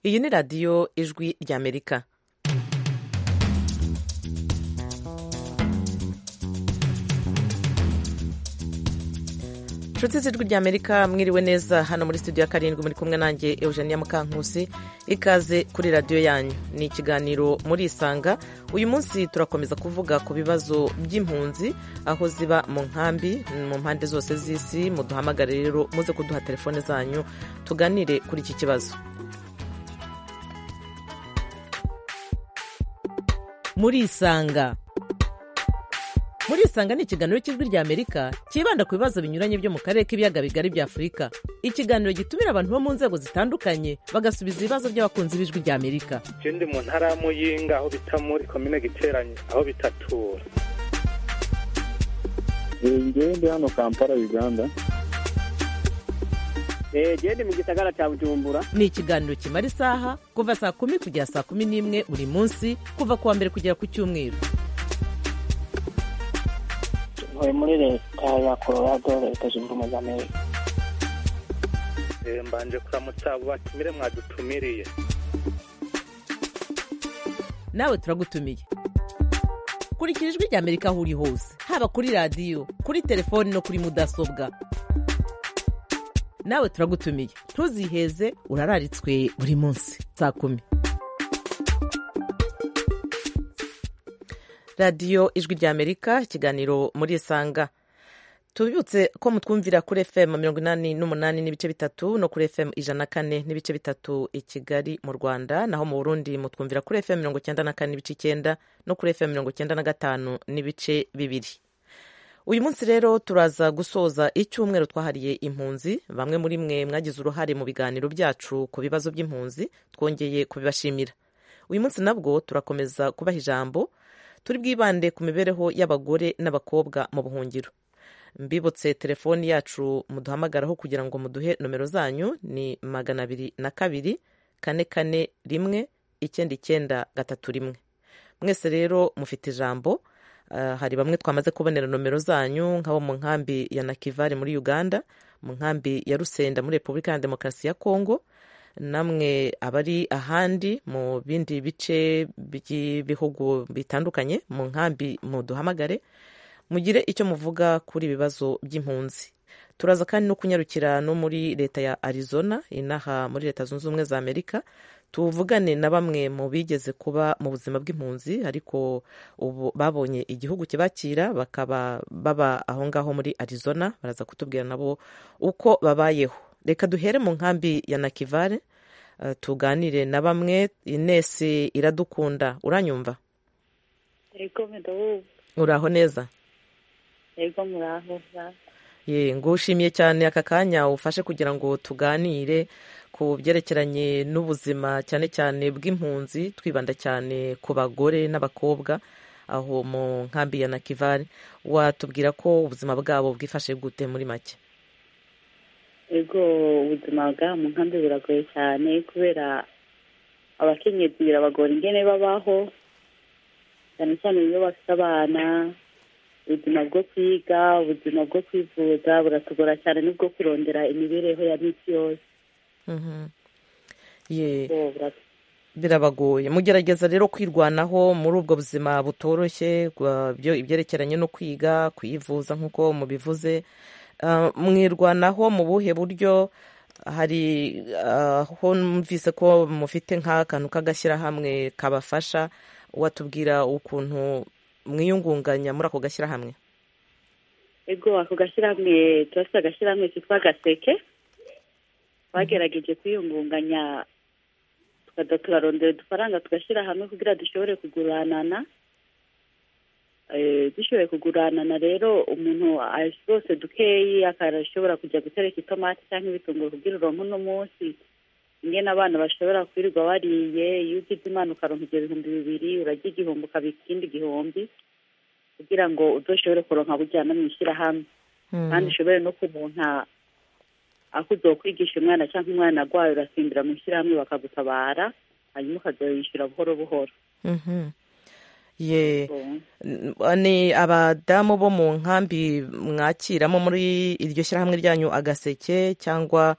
iyi ni radiyo ijwi ry'amerika inshuti z'ijwi ry'amerika mwiriwe neza hano muri studio ya karindwi muri kumwe nanjye eugenia mukankusi ikaze kuri radiyo yanyu ni ikiganiro murisanga uyu munsi turakomeza kuvuga ku bibazo by'impunzi aho ziba mu nkambi mu mpande zose z'isi muduhamagare rero muze kuduha telefone zanyu tuganire kuri iki kibazo murisanga murisanga ni ikiganiro cy'ijwi ry'amerika cyibanda ku bibazo binyuranye byo mu karere k'ibiyaga bigari bya afurika ikiganiro gitumira abantu bo mu nzego zitandukanye bagasubiza ibibazo by'abakunzi b'ijwi ry'amerika ikindi mu ntara ya muyinga aho bita muri komine giteranye aho bitatura ngende hano kampala uganda gende mu gisagara cya bujumbura ni ikiganiro kimara isaha kuva saa kumi kugera saa kumi n'imwe buri munsi kuva ku wa mbere kugera ku cyumweru tuvuye muri leta ya colorado leta zunze ubumwe za amerika mbanje kuramutsa abo batumire mwadutumiriye nawe turagutumiye kurikira ijwi ry'amerika aho uri hose haba kuri radiyo kuri telefoni no kuri mudasobwa nawe turagutumiye ntuziheze urararitswe buri munsi saa kumi radiyo ijwi ry'amerika ikiganiro murisanga tubibutse ko mutwumvira kuri fm mirongo inani n'umunani n'ibice bitatu no kuri fm ijana na kane n'ibice bitatu i kigali mu rwanda naho mu burundi mutwumvira kuri fm mirongo icyenda na kane n'ibice icyenda no kuri fm mirongo icyenda na gatanu n'ibice bibiri uyu munsi rero turaza gusoza icyumweru twahariye impunzi bamwe muri mwe mwagize uruhare mu biganiro byacu ku bibazo by'impunzi twongeye kubibashimira uyu munsi nabwo turakomeza kubaha ijambo turi bwibande ku mibereho y'abagore n'abakobwa mu buhungiro mbibutse telefoni yacu muduhamagaraho kugira ngo muduhe nomero zanyu ni magana abiri na kabiri kane kane rimwe icyenda icyenda gatatu rimwe mwese rero mufite ijambo hari bamwe twamaze kubonera nomero zanyu nk'abo mu nkambi ya nakivari muri uganda mu nkambi ya rusenda muri repubulika ya demokarasi ya kongo namwe abari ahandi mu bindi bice by'ibihugu bitandukanye mu nkambi muduhamagare mugire icyo muvuga kuri ibibazo by'impunzi turaza kandi no kunyarukira no muri leta ya arizona inaha muri leta zunze ubumwe za amerika tuvugane na bamwe mu bigeze kuba mu buzima bw'impunzi ariko ubu babonye igihugu kibakira bakaba baba aho ngaho muri arizona baraza kutubwira nabo uko babayeho reka duhere mu nkambi ya nakivare tuganire na bamwe inesi iradukunda uranyumva yego ndabumva uraho neza yego muraho ye ngushimiye cyane aka kanya ufashe kugira ngo tuganire ku byerekeranye n'ubuzima cyane cyane bw'impunzi twibanda cyane ku bagore n'abakobwa aho mu nkambi ya nakivare watubwira ko ubuzima bwabo bwifashe gute muri make ego ubuzima bwa mu nkambi buragoye cyane kubera abakenyezi birabagora ingene babaho cyane cyane iyo bafite abana ubuzima bwo kwiga ubuzima bwo kwivuza buratugora cyane n'ubwo kurondera imibereho ya minsi yose birabagoye mugerageza rero kwirwanaho muri ubwo buzima butoroshye ibyerekeranye no kwiga kuyivuza nk'uko mubivuze mwirwanaho mu buhe buryo hari aho numvise ko mufite nk'akantu k'agashyirahamwe kabafasha watubwira ukuntu mwiyungunganya muri ako gashyirahamwe ego ako gashyirahamwe turafite agashyirahamwe kitwa gaseke twagerageje kwiyungunganya turarondera udufaranga tugashyira hamwe kugira dushobore kuguranana dushoboye kuguranana rero umuntu rwose dukeyi akashobora kujya gutereka itomati cyangwa ibitunguru kugira uronke uno munsi ingena abana bashobora kwirirwa bariye iyo ugize imana ukaronka ibyo bihumbi bibiri urajya igihumbi ukabika ikindi gihumbi kugira ngo udushobore kuronka bujyana mu ishyirahamwe kandi ushobore no kuronka aho uzokwigisha umwana cyangwa umwana arwaye urasimbira mu ishyirahamwe bakagutabara hanyuma ukazoyishyura buhoro buhoro ye ni abadamu bo mu nkambi mwakiramo muri iryo shyirahamwe ryanyu agaseke cyangwa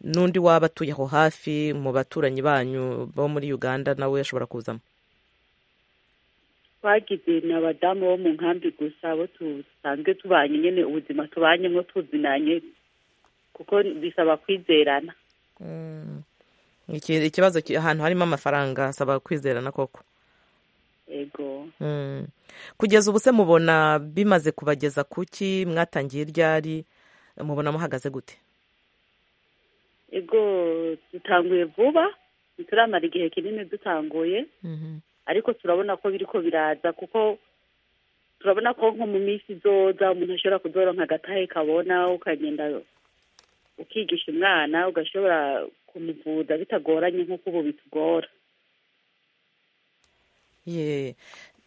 n'undi waba atuye aho hafi mu baturanyi banyu bo muri uganda nawe ashobora kuzamo twagize ni abadamu bo mu nkambi gusa abo dusanzwe tubanye nyine ubuzima tubanye mwo tuzinanye kuko bisaba kwizerana Iki- ikibazo ki- ahantu harimo amafaranga asaba kwizerana koko ego Mm. kugeza ubu se mubona bimaze kubageza kuki mwatangiye ryari mubona muhagaze gute ego dutanguye vuba ntituramara igihe kinini dutanguye ariko turabona ko biri ko biraza kuko turabona ko nko mu minsi izoza umuntu ashobora kudoronka agatahe kabona ukagenda ukigisha umwana ugashobora kumuvuza bitagoranye nk'uko ubu bitugora Ye.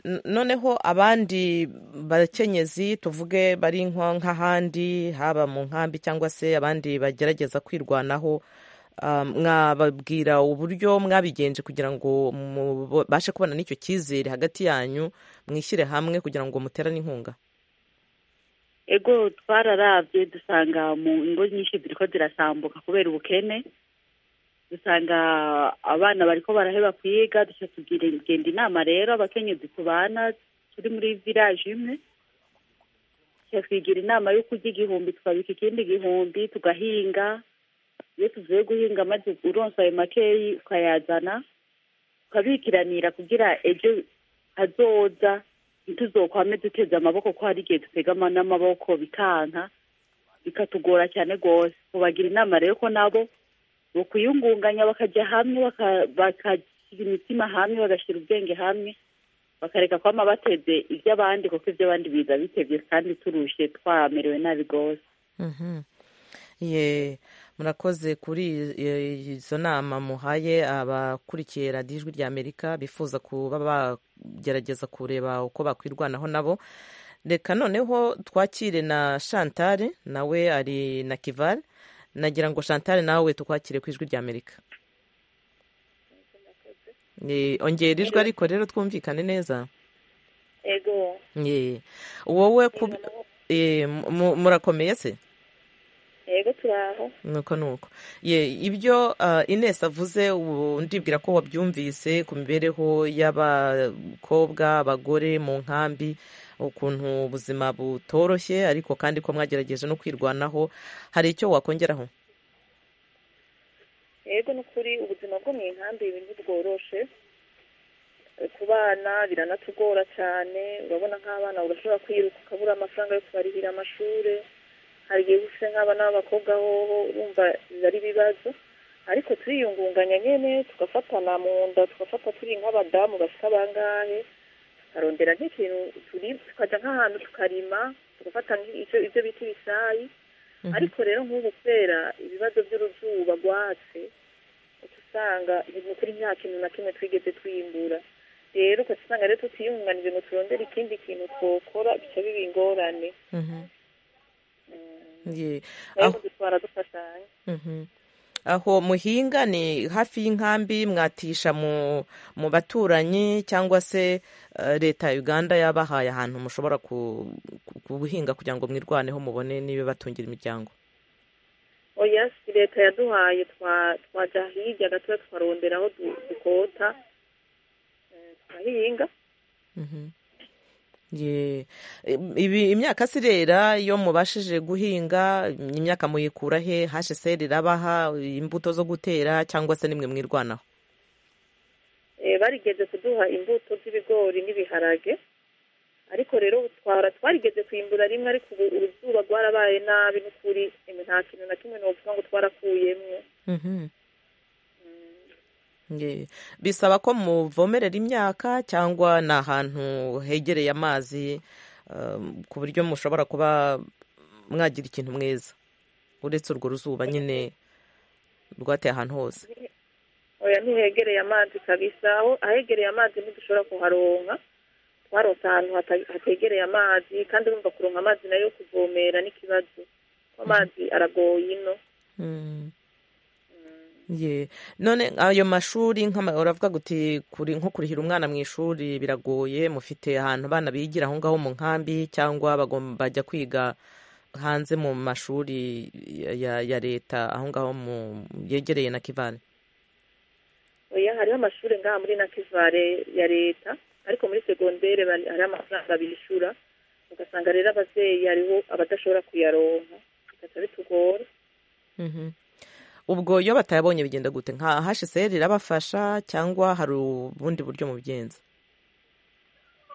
N- noneho abandi bakenyezi tuvuge bari nko nk'ahandi haba mu nkambi cyangwa se abandi bagerageza kwirwanaho um, mwababwira uburyo mwabigenje kugira ngo mubashe kubona n'icyo cyizere hagati yanyu mwishyire hamwe kugira ngo muterane inkunga ego twararabye dusanga mu ngo nyinshi ziriko zirasambuka kubera ubukene dusanga abana bariko baraheba kwiga duca tugira genda inama rero abakenyezi tubana turi muri village imwe duca twigira inama yo kurya igihumbi tukabika ikindi gihumbi tugahinga iyo tuvuye guhinga maze uronse ayo makeyi ukayazana tukabikiranira kugira ejo hazoza ntituzokwame duteze amaboko ko hari igihe dutegama n'amaboko bikanka bikatugora cyane rwose tubagira inama rero ko nabo bo kwiyungunganya bakajya hamwe baka- bagashyira imitima hamwe bagashyira ubwenge hamwe bakareka kwama bateze iby'abandi kuko iby'abandi biza bitebye kandi turushe twamerewe nabi rwose Mhm. Ye, murakoze kuri eh, izo nama muhaye abakurikiye radiyo ijwi rya amerika bifuza kuba bagerageza kureba uko bakwirwanaho nabo reka noneho twakire na shantare nawe ari na kivale nagira ngo shantare nawe tukwakire ku ijwi rya amerika Ye, ongera ijwi ariko rero twumvikane neza ego Ye, wowe ku- eh, mu- murakomeye se ego turaho nuko nuko ye ibyo ah, Ines avuze ubu ndibwira ko wabyumvise ku mibereho y'abakobwa abagore mu nkambi ukuntu ubuzima butoroshye ariko kandi ko mwagerageje no kwirwanaho hari icyo wakongeraho ego ni ukuri ubuzima bwo mu nkambi ibintu bworoshe ku bana biranatugora cyane urabona nk'abana urashobora kwiruka ukabura amafaranga yo kubarihira amashuri hari igihe ufite nk'abana b'abakobwa hoho urumva biba ari ibibazo ariko turiyungunganya nyine tugafatana mu nda tugafata turi nk'abadamu bafite abangahe tukarondera nk'ikintu turi tukajya nk'ahantu tukarima tugafata nk'ibyo ibyo bita ibisayi ariko rero nk'ubu kubera ibibazo by'uruzuba rwatse uca usanga ibintu kuri nta kintu na kimwe twigeze twimbura rero ugasanga rero tutiyunganije ngo turondere ikindi kintu twokora bica biba ingorane Mhm. Ye, nayo aho- dutwara dufashanya mhm. aho muhinga ni hafi y'inkambi mwatisha mu mu baturanyi cyangwa se eh, leta ya uganda yabahaye ahantu mushobora ku- ku- guhinga kugira ngo mwirwaneho mubone n'ibibatungira imiryango oya si leta yaduhaye twa- twajya hirya gatoya twarondera aho du- dukota Eh, tukahinga Mhm. Ye. Im- ibi imyaka se irera iyo mubashije guhinga imyaka muyikura he hsr irabaha imbuto zo gutera cyangwa se nimwe mwirwanaho Eh, barigeze kuduha imbuto z'ibigori n'ibiharage ariko rero twara twarigeze kwimbura rimwe ariko ubu uruzuba rwarabaye nabi n'ukuri eme, nta kintu na kimwe novuga ngo twarakuyemwo Mhm. Ye. bisaba ko muvomerera imyaka cyangwa ni ahantu hegereye amazi um, ku buryo mushobora kuba mwagira ikintu mweza uretse urwo ruzuba nyine rwateye ahantu hose oya ntihegereye amazi kabisa aho ahegereye amazi ntidushobora kuharonka twaronse ahantu hata- hategereye amazi kandi urumva kuronka amazi nayo yo kuvomera n'ikibazo ko amazi aragoye ino Mm. Ye. none ayo mashuri nk'ama- uravuga guti kuri nko kurihira umwana mu ishuri biragoye mufite ahantu abana bigira aho ngaho mu nkambi cyangwa bagom- bajya kwiga hanze mu mashuri ya ya leta aho ngaho mu yegereye na kivani oya hariho amashuri ngaha muri nakivare ya leta ariko muri segondere bari- hariho amafaranga bishyura ugasanga rero ababyeyi hariho abadashobora kuyaronka bigaca bitugora Mhm. ubwo iyo batayabonye bigenda gute nka hsr irabafasha cyangwa hari ubundi buryo mubigenza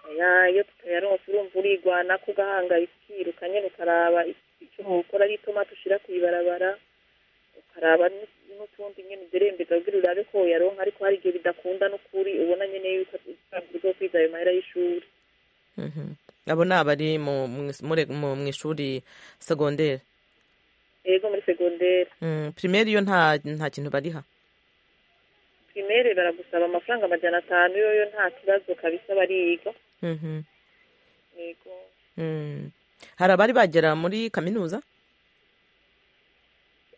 oya iyo tutayaronka urumva urigwana ko ugahangayika ukiruka nyine ukaraba icyo ukora ari itomati ushyira ku ibarabara ukaraba n- n'utundi nyine ugerembeza kugira urabe ko uyaronka ariko hari igihe bidakunda n'ukuri ubona nyine yuko utabwo kwiga ayo mahera y'ishuri Mhm. abo ni abari mu- mu- muri- mu- mu ishuri segonderi yego muri segonderi Mm, pirimeri yo nta nta kintu bariha primere baragusaba amafaranga amajana atanu yoyo nta kibazo kabisa bariga Mhm. yego Mm. hari abari bagera muri kaminuza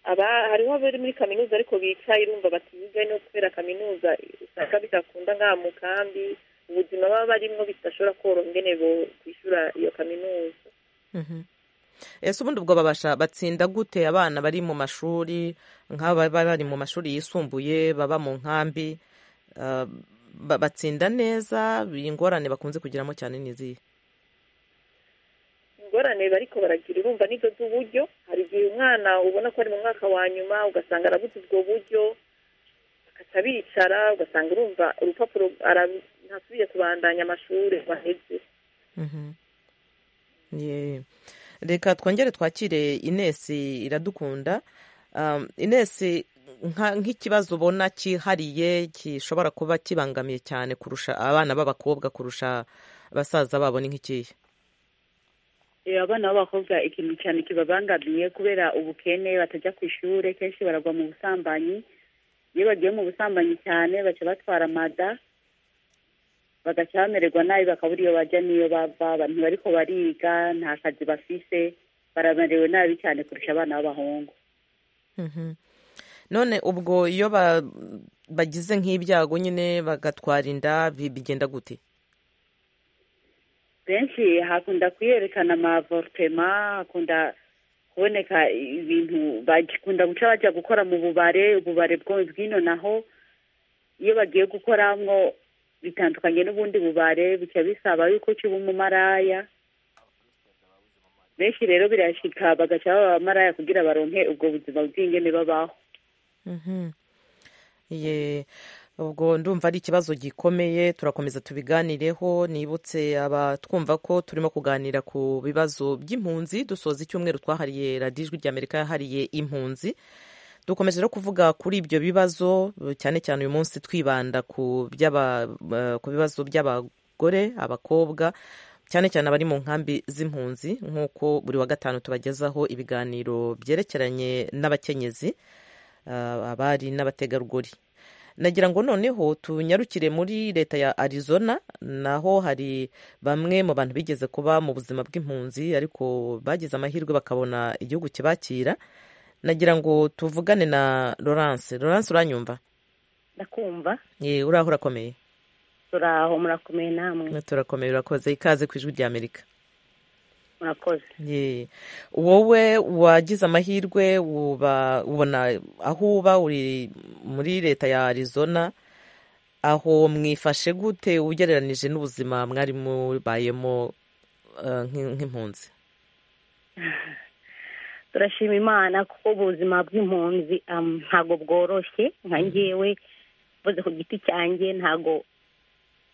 aba hariho abari muri kaminuza ariko bicaye urumva batiga no kubera kaminuza usanga bidakunda nka mu kambi ubuzima baba barimo bidashobora koroha ingene bo kwishyura iyo kaminuza Mhm. ese ubundi ubwo babasha batsinda gute abana bari mu mashuri nk'aba baba bari mu mashuri yisumbuye baba mu nkambi ah, ba- batsinda neza ingorane bakunze kugiramo cyane ni izihe ingorane bariko baragira urumva nizo z'uburyo hari igihe umwana ubona ko ari mu mwaka wa nyuma ugasanga arabuze ubwo buryo agaca bicara ugasanga urumva urupapuro araru- ntasubiye kubandanya amashuri waheze Mhm. Ye. reka twongere twakire inesi iradukunda Um, inesi nka- nk'ikibazo ubona cyihariye gishobora kuba kibangamiye cyane kurusha abana b'abakobwa kurusha basaza babo ni nk'ikihe Eh, abana b'abakobwa ikintu cyane kibabangamiye kubera ubukene batajya ku ishuri kenshi baragwa mu busambanyi iyo bagiye mu busambanyi cyane baca batwara amada bagaca bamererwa nabi bakabura iyo bajya n'iyo bava ntibariko bariga nta kazi bafise baramerewe nabi cyane kurusha abana b'abahungu Mhm. none ubwo iyo ba- bagize nk'ibyago nyine bagatwara inda bi- bigenda gute benshi hakunda kwiyerekana amavortema hakunda kuboneka ibintu bakunda guca bajya gukora mu bubare ububare bwo bw'ino naho iyo bagiye gukoramo bitandukanye n'ubundi bubare bica bisaba yuko kiba umumaraya benshi rero birashika bagaca baba abamaraya kugira baronke ubwo buzima bw'ingene babaho Mhm. Ye. ubwo ndumva ari ikibazo gikomeye turakomeza tubiganireho nibutse abatwumva ko turimo kuganira ku bibazo by'impunzi dusoza icyumweru twahariye radiyo ijwi ry'amerika yahariye impunzi dukomeje no kuvuga kuri ibyo bibazo cyane cyane uyu munsi twibanda ku by'aba- eh, ku bibazo by'abagore abakobwa cyane cyane abari mu nkambi z'impunzi nk'uko buri wa gatanu tubagezaho ibiganiro byerekeranye n'abakenyezi ah, abari n'abategarugori nagira ngo noneho tunyarukire muri leta ya arizona naho hari bamwe mu bantu bigeze kuba mu buzima bw'impunzi ariko bagize amahirwe bakabona igihugu kibakira nagira ngo tuvugane na Laurence Laurence uranyumva ndakumva ye uraho urakomeye turaho murakomeye namwe turakomeye urakoze ikaze ku ijwi ry'amerika murakoze ye wowe wagize amahirwe uba ubona aho uba uri muri leta ya arizona aho mwifashe gute ugereranije n'ubuzima mwari mubayemo eh, nk'i- nk'impunzi turashima imana kuko ubuzima bw'impunzi um, ntabwo bworoshye nka ngewe mvuze ku giti cyanjye ntabwo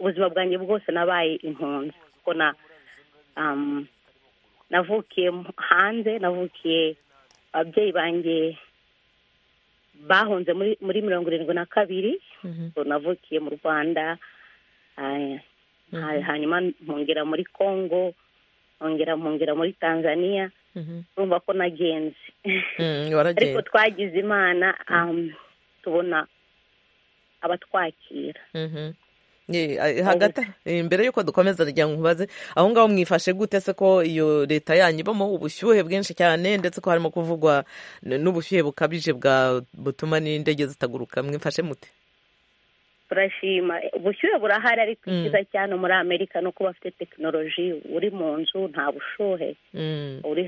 ubuzima bwanjye bwose nabaye impunzi kuko na um, navukiye mu- hanze navukiye ababyeyi banjye bahunze muri muri mirongo irindwi na kabiri Mhm, So, navukiye mu rwanda ah, ha- hanyuma mpungera muri congo mpungera mpungera muri tanzania mhm. urumva ko nagenze Mm, ariko waragenda twagize imana um, tubona abatwakira Mhm. Ye, a- hagati eh, mbere y'uko dukomeza rya nkubaze aho ngaho mwifashe gute se ko iyo leta yanyu ibamo ubushyuhe bwinshi cyane ndetse ko harimo kuvugwa n- n'ubushyuhe bukabije bwa butuma n'indege zitaguruka mwifashe mute turashima ubushyuhe burahari ariko icyiza cyane muri amerika ni uko bafite tekinoloji uri mu nzu nta bushuhe uri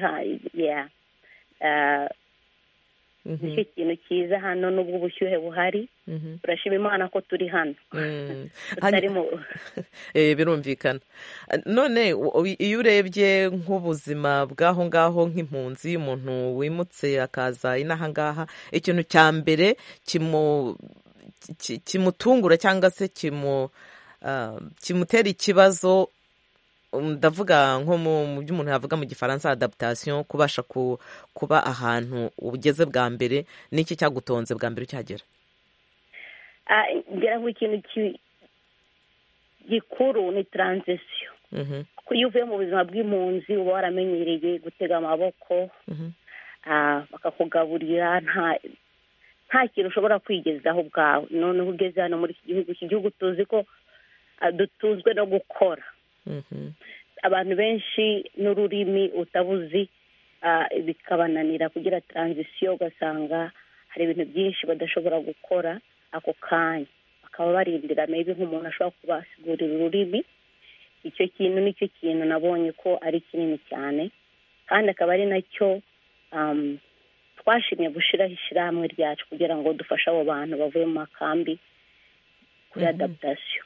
nicyo kintu cyiza hano n'ubwo ubushyuhe buhari turashima imana ko turi hano birumvikana none iyo urebye nk'ubuzima bw'aho ngaho nk'impunzi umuntu wimutse akaza inaha ngaha ikintu cya mbere kimutungura cyangwa se kimutera ikibazo ndavuga nko mu byo umuntu yavuga mu gifaransa adaptation kubasha kuba ahantu ugeze bwa mbere n'iki cyagutonze bwa mbere cyagera ngira ngo ikintu gikuru ni taransisiyo kuko iyo uvuye mu buzima bw'impunzi uba waramenyereye gutega amaboko bakakugaburira nta kintu ushobora kwigezaho ubwawe noneho ugeze hano muri iki gihugu iki gihugu tuzi ko dutunzwe no gukora abantu benshi n'ururimi utabuzi bikabananira kugira taransisiyo ugasanga hari ibintu byinshi badashobora gukora ako kanya bakaba barindira maybe nk'umuntu ashobora kubasigurira ururimi icyo kintu nicyo kintu nabonye ko ari kinini cyane kandi akaba ari nacyo twashimye gushyiraho ishyirahamwe ryacu kugira ngo dufashe abo bantu bavuye mu makambi kuri adaptation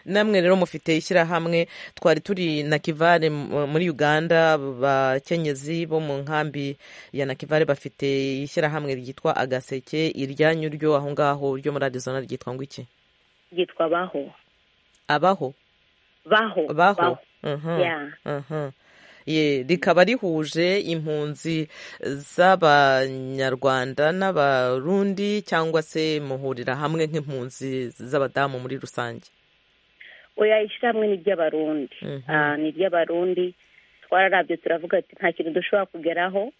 namwe rero mufite ishyirahamwe twari turi na kivare muri uganda abakenyezi bo mu nkambi ya nakivare bafite ishyirahamwe ryitwa agaseke iryanyu ryo aho ngaho ryo muri arizona ryitwa ngo iki ryitwa baho abaho baho baho rikaba rihuje impunzi z'abanyarwanda n'abarundi cyangwa se muhurira hamwe nk'impunzi z'abadamu muri rusange oya ishyirahamwe ni iry'abarundi ni iry'abarundi twararabye turavuga ati nta kintu dushobora kugeraho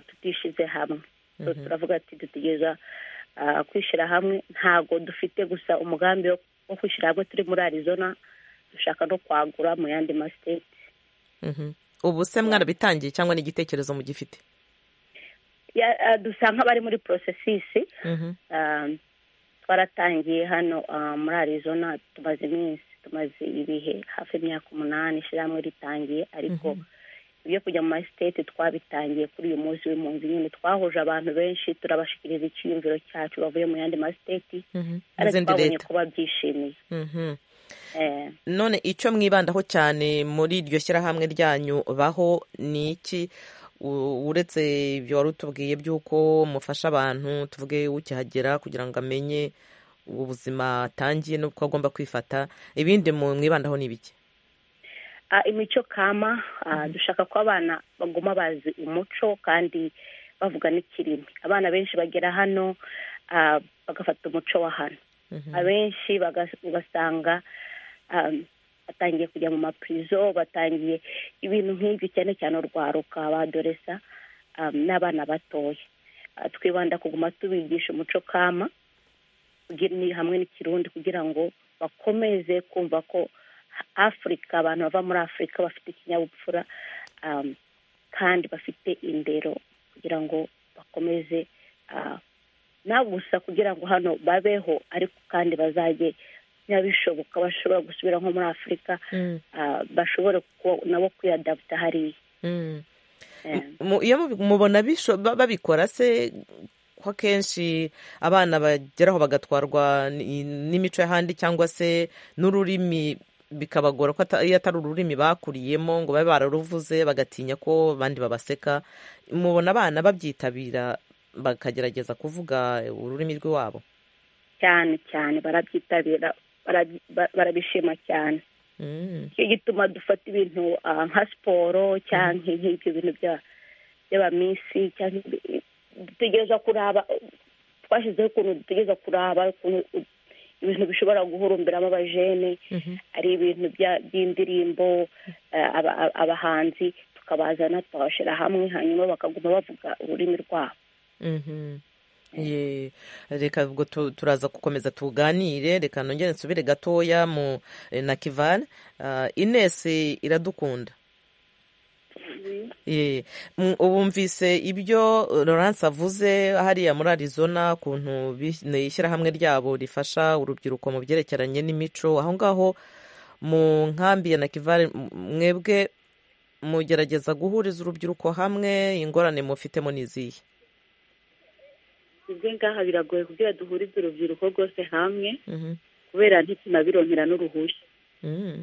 tutishyize hamwe turavuga ati dutegereza kwishyira hamwe ntabwo dufite gusa umugambi wo kwishyira hamwe turi muri arizona dushaka no kwagura mu yandi masiteti ubu se mwarabitangiye cyangwa n'igitekerezo mugifite dusa nk'abari muri porosesisi twaratangiye hano muri arizona tumaze iminsi tumaze ibihe hafi imyaka umunani ishyirahamwe ritangiye ariko ibyo kujya mu masiteti twabitangiye kuri uyu munsi w'impunzi nyine twahuje abantu benshi turabashikiriza icyiyumviro cyacu bavuye mu yandi masiteti ariko twabonye ko babyishimiye none icyo mwibandaho cyane muri iryo shyirahamwe ryanyu baho ni iki uretse ibyo wari utubwiye by'uko mufasha abantu tuvuge ukihagera kugira ngo amenye ubuzima atangiye n'uko agomba kwifata ibindi mwibandaho ni ibiki imico kama dushaka ko abana baguma bazi umuco kandi bavuga n'ikirimi abana benshi bagera hano bagafata umuco wa hano abenshi ugasanga batangiye kujya mu mapurizo batangiye ibintu nk'ibyo cyane cyane urwaruka abadoresa n'abana batoya twibanda kuguma tubigisha umuco kama hamwe n'ikirundi kugira ngo bakomeze kumva ko afurika abantu bava muri afurika bafite ikinyabupfura kandi bafite indero kugira ngo bakomeze nta gusa kugira ngo hano babeho ariko kandi bazajye ntibishoboka bashobora gusubira nko muri afurika bashobore nabo kwiyadaputa hariya iyo mubona babikora se ko akenshi abana bageraho bagatwarwa n'imico y'ahandi cyangwa se n'ururimi bikabagora ko iyo atari ururimi bakuriyemo ngo babe bararuvuze bagatinya ko abandi babaseka mubona abana babyitabira bakagerageza kuvuga ururimi rw'iwabo cyane cyane barabyitabira barabishima cyane nicyo gituma dufata ibintu nka siporo cyangwa nk'ibyo bintu by'abaminsi dutegereza kuraba twashyizeho ukuntu dutegereza kuraba ibintu bishobora guhurumbiramo abajene ari ibintu by'indirimbo abahanzi tukabazana tukabashyira hamwe hanyuma bakaguma bavuga ururimi rwabo reka ubwo turaza gukomeza tuganire reka nongere nsubire gatoya mu na kivani inesi iradukunda Ye. Mm, ubumvise ibyo Laurence avuze hariya muri Arizona kuntu bis- ni ishyirahamwe ryabo rifasha urubyiruko mu byerekeranye n'imico aho ngaho mu nkambi ya Nakivale m- mwebwe mugerageza guhuriza urubyiruko hamwe ingorane mufitemo n'izihe ibyo ngaha biragoye kugira duhurize urubyiruko rwose hamwe Mhm. kubera ntitunabironkera n'uruhushya Mhm.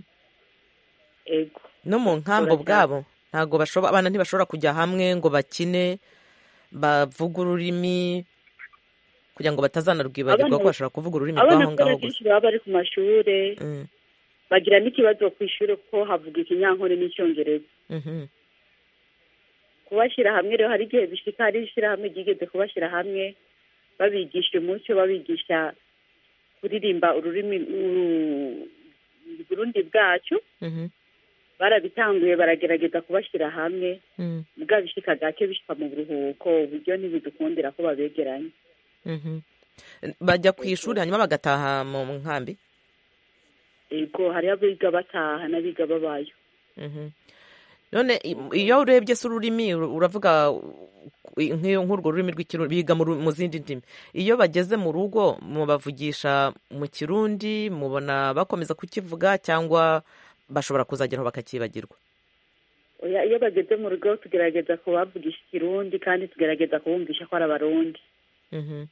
ego no mu nkambo Turacyari- bwabo ntabwo bashobo- abana ntibashobora kujya hamwe ngo bakine bavuge ururimi kugira ngo batazanarwibagirwa Abana- ko bashobora kuvuga ururimi abana rw'aho ngaho kubera gusa kenshi baba bari ku mashuri Mm, bagira n'ikibazo ku ishuri kuko havuga ikinyankore n'icyongereza mhm. kubashyira hamwe rero hari igihe bishika hari ishyirahamwe ryigeze kubashyira hamwe babigisha umuco babigisha kuririmba ururimi uru- uburundi bwacu Mhm, barabitanguye baragerageza kubashyira hamwe mhm, bwa bishika gake bishika mu buruhuko uburyo ntibidukundira ko babegeranye mhm. bajya ku ishuri hanyuma bagataha mu nkambi ego hariho abiga bataha n'abiga babayo Mhm. none i- iyo urebye se ururimi ur- uravuga u- nk'iyo nk'urwo rurimi rw'ikirundi biga mu ru- mu zindi ndimi iyo bageze mu rugo mubavugisha mu kirundi mubona bakomeza kukivuga cyangwa bashobora kuzageraho bakakibagirwa Oya, iyo bageze mu rugo tugerageza kubavugisha ikirundi kandi tugerageza kubumvisha ko ari abarundi Mhm.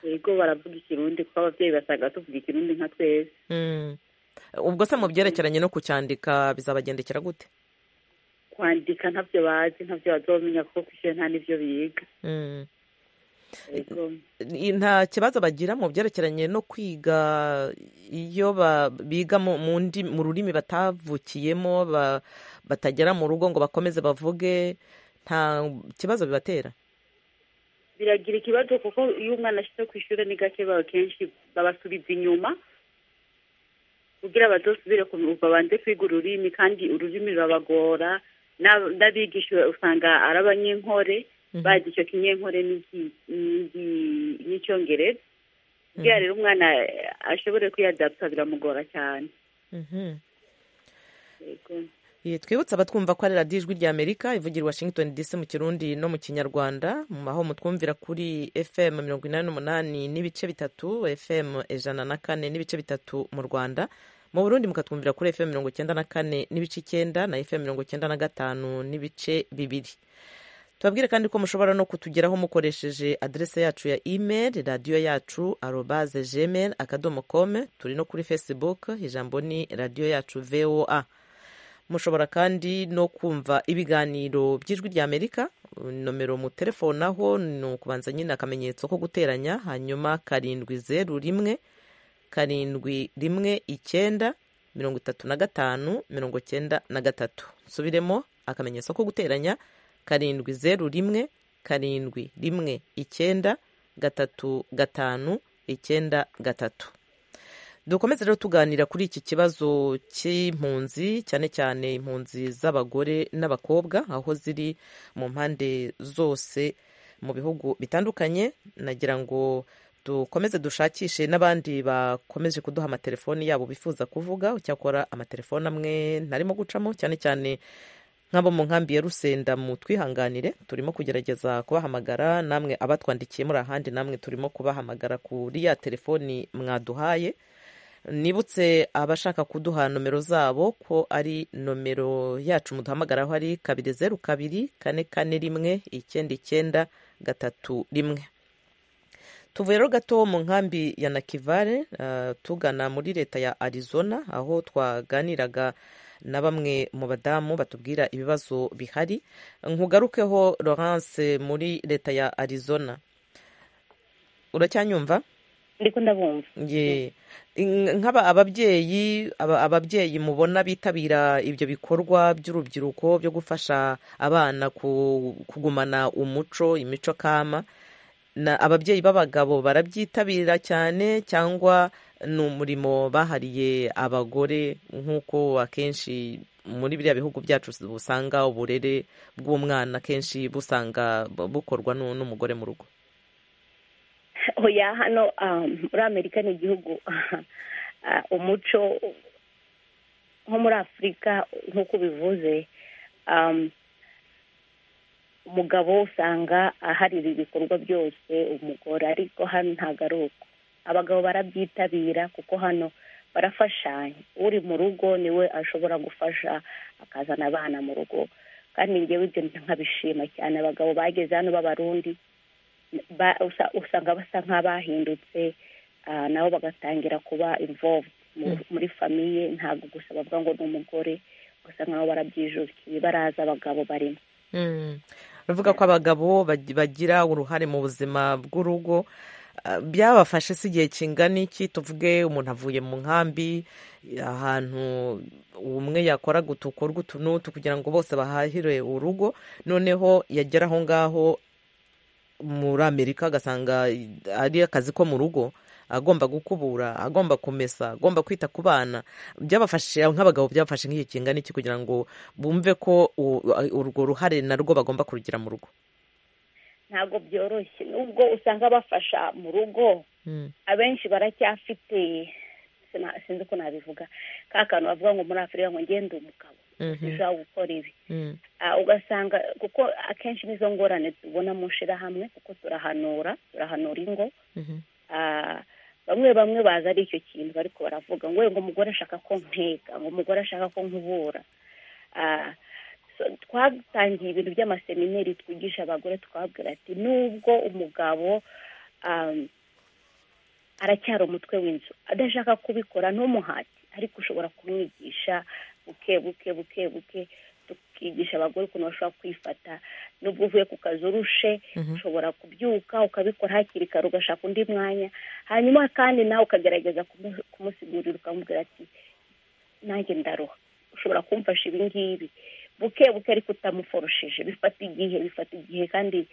yego baravuga ikirundi kuko ababyeyi basanga tuvuga ikirundi nka twese Mm. ubwo se mu byerekeranye no kucyandika bizabagendekera gute kwandika ntabyo bazi ntabyo bazomenya kuko ku ishuri nta n'ibyo biga Mm. yego i- nta kibazo bagira mu byerekeranye no kwiga iyo ba- biga mu mu ndi- mu rurimi batavukiyemo ba- batagera mu rugo ngo bakomeze bavuge nta kibazo bibatera biragira ikibazo kuko iyo umwana ashyize ku ishuri ni gake baba kenshi babasubiza inyuma kugira bazosubire ku babanze kwiga ururimi kandi ururimi rurabagora n'ab- n'abigisha usanga ari abanyenkore Mhm. bazi icyo kinyenkore n'iki- n'igi- n'icyongereza kugira rero umwana eh, ashobore kwiyadapta biramugora cyane Mhm. Yego. Ye, twibutse abatwumva ko ari radiyo ijwi rya amerika ivugira i washington dc mu kirundi no mu kinyarwanda mu- aho mutwumvira kuri fm mirongo inani n'umunani n'ibice bitatu fm ijana na kane n'ibice bitatu mu rwanda mu burundi mukatwumvira kuri fm mirongo icyenda na kane n'ibice icyenda na fm mirongo icyenda na gatanu n'ibice bibiri tubabwire kandi ko mushobora no kutugeraho mukoresheje adrese yacu ya email radiyo yacu arobaze gmail akadomo com turi no kuri facebook ijambo ni radiyo yacu voa mushobora kandi no kumva ibiganiro by'ijwi rya amerika nomero mu telefone aho ni ukubanza nyine akamenyetso ko guteranya hanyuma karindwi zeru rimwe karindwi rimwe icyenda mirongo itatu na gatanu mirongo cyenda na gatatu nsubiremo akamenyetso ko guteranya karindwi zeru rimwe karindwi rimwe icyenda gatatu gatanu icyenda gatatu dukomeze rero tuganira kuri iki kibazo cy'impunzi cyane cyane impunzi z'abagore n'abakobwa aho ziri mu mpande zose mu bihugu bitandukanye nagira ngo dukomeze dushakishe n'abandi bakomeje kuduha amatelefoni yabo bifuza kuvuga cyakora amatelefoni amwe ntarimo gucamo cyane cyane nk'abo mu nkambi ya rusenda mu twihanganire turimo kugerageza kubahamagara namwe abatwandikiye muri ahandi namwe turimo kubahamagara kuri ya telefoni mwaduhaye nibutse abashaka kuduha nomero zabo ko ari nomero yacu muduhamagaraho ari kabiri zeru kabiri kane kane rimwe icyenda icyenda gatatu rimwe tuvuye rero gato mu nkambi ya nakivale eh, tugana muri leta ya arizona aho twaganiraga na bamwe mu badamu batubwira ibibazo bihari nkugarukeho laurence muri leta ya arizona uracyanyumva ndiko ndabumva Ye. In- nk'aba ababyeyi aba- ababyeyi mubona bitabira ibyo bikorwa by'urubyiruko byo gufasha abana ku- kugumana umuco imico kama na ababyeyi b'abagabo barabyitabira cyane cyangwa ni umurimo bahariye abagore nk'uko akenshi muri biriya bihugu byacu usanga uburere bw'umwana akenshi busanga bukorwa nu- n'umugore mu rugo oya hano um, muri amerika ni igihugu ah, umuco nko muri afurika nk'uko ubivuze um, umugabo usanga aharira ibikorwa byose umugore ariko hano ntabwo ari uko abagabo barabyitabira kuko hano barafashanya uri mu rugo niwe ashobora gufasha akazana abana mu rugo kandi ngewe ibyo nkabishima cyane abagabo bageze hano b'abarundi usanga basa nk'abahindutse nabo bagatangira kuba involved muri famiye ntabwo gusa bavuga ngo ni umugore gusa nkaho barabyijukiye baraza abagabo barimo bavuga ko abagabo bagira uruhare mu buzima bw'urugo byabafashe si igihe kingana iki tuvuge umuntu avuye mu nkambi ahantu umwe yakora gutukora utu n'utu kugira ngo bose bahahire urugo noneho yagera aho ngaho muri amerika agasanga ari akazi ko mu rugo agomba gukubura agomba kumesa agomba kwita ku bana byabafashe nk'abagabo byabafashe nk'igihe kingana iki kugira ngo bumve ko urwo ruhare narwo bagomba kurugira mu rugo ntabwo byoroshye nubwo usanga bafasha mu rugo abenshi baracyafite sinzi uko nabivuga ka kantu bavuga ngo muri afurika ngo ngende umugabo ushobora gukora ibi ugasanga kuko akenshi nizo ngorane tubona mu nshyirahamwe kuko turahanura turahanura ingo bamwe bamwe baza ari icyo kintu bariko baravuga ngo ngo umugore ashaka ko ntega ngo umugore ashaka ko nkubura twatangiye ibintu by'amasemineri twigisha abagore twabwira ati nubwo umugabo aracyari umutwe w'inzu adashaka kubikora ntumuhate ariko ushobora kumwigisha buke buke buke buke tukigisha abagore ukuntu bashobora kwifata nubwo uvuye ku kazi urushe ushobora kubyuka ukabikora hakiri kare ugashaka undi mwanya hanyuma kandi nawe ukagerageza kumusigurira ukamubwira ati nanjye ndaruha ushobora kumfasha ibi ngibi buke buke ariko utamuforoshije bifata igihe bifata igihe kandi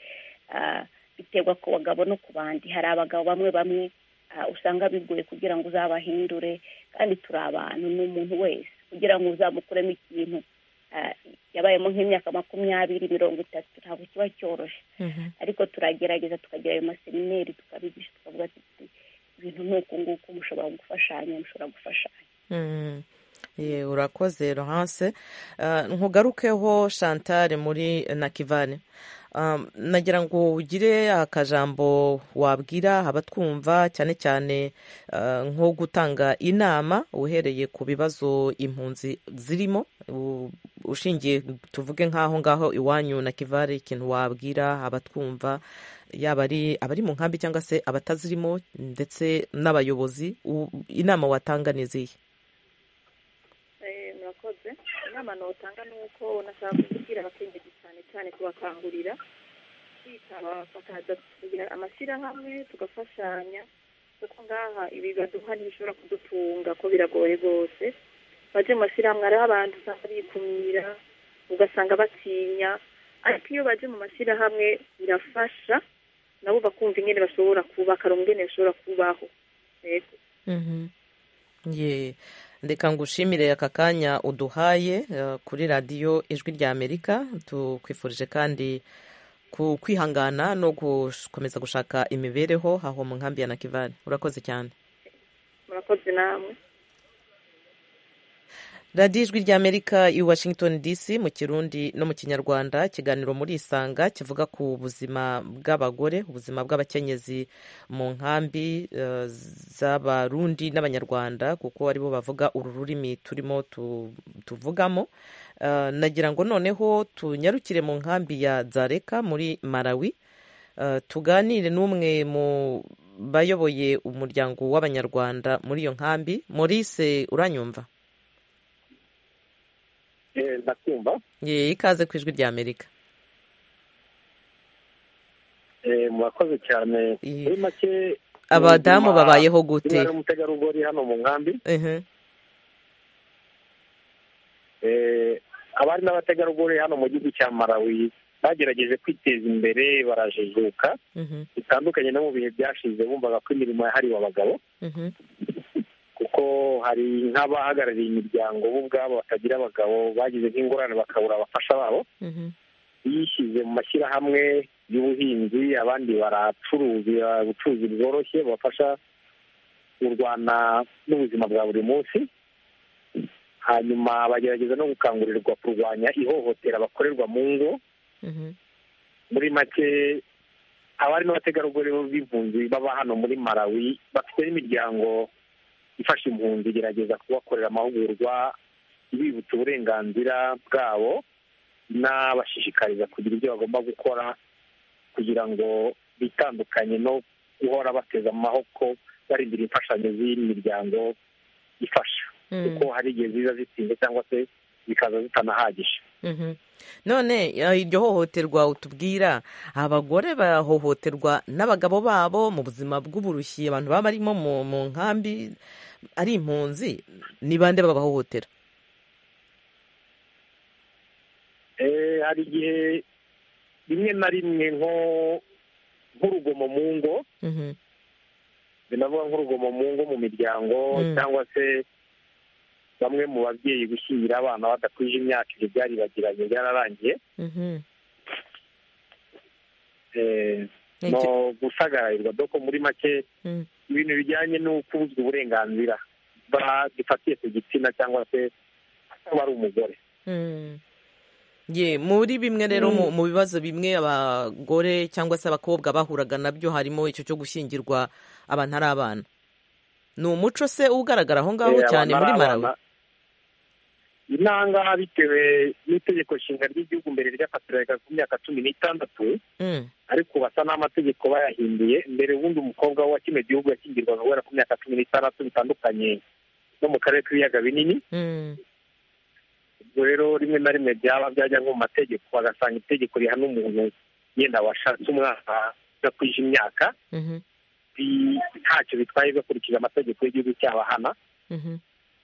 biterwa ku bagabo no ku bandi hari abagabo bamwe bamwe usanga bigoye kugira ngo uzabahindure kandi turi abantu ni umuntu wese kugira ngo uzamukuremo ikintu yabayemo nk'imyaka makumyabiri mirongo itatu ntabwo kiba cyoroshye ariko turagerageza tukagira ayo masemineri tukabigisha tukavuga ati ibintu nk'uku nguku mushobora gufashanya mushobora gufashanya ye urakoze rohanse ntugarukeho shantare muri nakivane nagira ngo ugire akajambo wabwira abatwumva cyane cyane nko gutanga inama uhereye ku bibazo impunzi zirimo ushingiye tuvuge nk'aho ngaho iwanyu na kivare ikintu wabwira abatwumva yaba abari mu nkambi cyangwa se abatazirimo ndetse n'abayobozi inama watanga ni izihe murakoze inama nutanga ni uko unashaka kubwira abakengeje cyane cyane kubakangurira kwitaba bakagira amashyirahamwe tugafashanya kuko ngaha ibi baduha ntibishobora kudutunga ko biragoye rwose bajya mu mashyirahamwe hariho abantu usanga bikumira ugasanga batinya ariko iyo baje mu mashyirahamwe birafasha nabo bakumva ingene bashobora kuba akarungu ingene bashobora kubaho yego reka ngushimire aka kanya uduhaye kuri radiyo ijwi rya amerika tukwifurije kandi ku kwihangana no gukomeza gushaka imibereho aho mu nkambi ya nakivani urakoze cyane murakoze namwe radiyo ijwi rya amerika i washington dc mu kirundi no mu kinyarwanda ikiganiro muri isanga kivuga ku buzima bw'abagore ubuzima bw'abakenyezi mu nkambi z'abarundi n'abanyarwanda kuko aribo bavuga uru rurimi turimo tuvugamo nagira ngo noneho tunyarukire mu nkambi ya zareka muri malawi tuganire n'umwe mu bayoboye umuryango w'abanyarwanda muri iyo nkambi Maurice uranyumva ndakumva ikaze ku ijwi rya amerika murakoze cyane muri make abadamu babayeho gute niba ari umutegarugori hano mu nkambi abari n'abategarugori hano mu gihugu cya marawi bagerageje kwiteza imbere barajijuka bitandukanye no mu bihe byashize bumvaga ko imirimo yahariwe abagabo kuko hari nk'abahagarariye imiryango bo ubwabo batagira abagabo bagize nk'ingorane bakabura abafasha babo bishyize mu mashyirahamwe y'ubuhinzi abandi baracuruza ubucuruzi bworoshye bubafasha kurwana n'ubuzima bwa buri munsi hanyuma bagerageza no gukangurirwa kurwanya ihohotera bakorerwa mu ngo muri make abari n'abategarugori b'impunzi baba hano muri malawi bafite n'imiryango ifasha impunzi igerageza kubakorera amahugurwa ibibutsa uburenganzira bwabo n'abashishikariza kugira ibyo bagomba gukora kugira ngo bitandukanye no guhora bateze amaboko barindira imfashanyo z'imiryango ifasha kuko hari igihe ziza zitinze cyangwa se zikaza zitanahagije none iryo hohoterwa utubwira abagore bahohoterwa n'abagabo babo mu buzima bw'uburushyi abantu baba barimo mu nkambi ari impunzi ni bande babahohotera hari igihe rimwe na rimwe nk'urugomo mu ngo binavuga nk'urugomo mu ngo mu miryango cyangwa se bamwe mu babyeyi gushyingira abana badakwije imyaka ibyo byari bagiranye byararangiye no gusagararirwa doko muri make ibintu bijyanye no kubuzwa uburenganzira bifatiye ku gitsina cyangwa se kuba ari umugore ye muri bimwe rero mu bibazo bimwe abagore cyangwa se abakobwa bahuraga nabyo harimo icyo cyo gushyingirwa abantu ari abana ni umuco se ugaragara aho ngaho cyane muri marawe inanga bitewe n'itegeko nshinga ry'igihugu mbere ryafatiraga ku myaka cumi n'itandatu ariko basa n'amategeko bayahinduye mbere ubundi umukobwa wa kino gihugu yashyingirwaga guhera ku myaka cumi n'itandatu bitandukanye no mu karere k'ibiyaga binini ubwo rero rimwe na rimwe byaba byajya nko mu mategeko bagasanga itegeko rihana umuntu yenda washatse umwana udakwije imyaka ntacyo bitwaye bakurikije amategeko y'igihugu cyabahana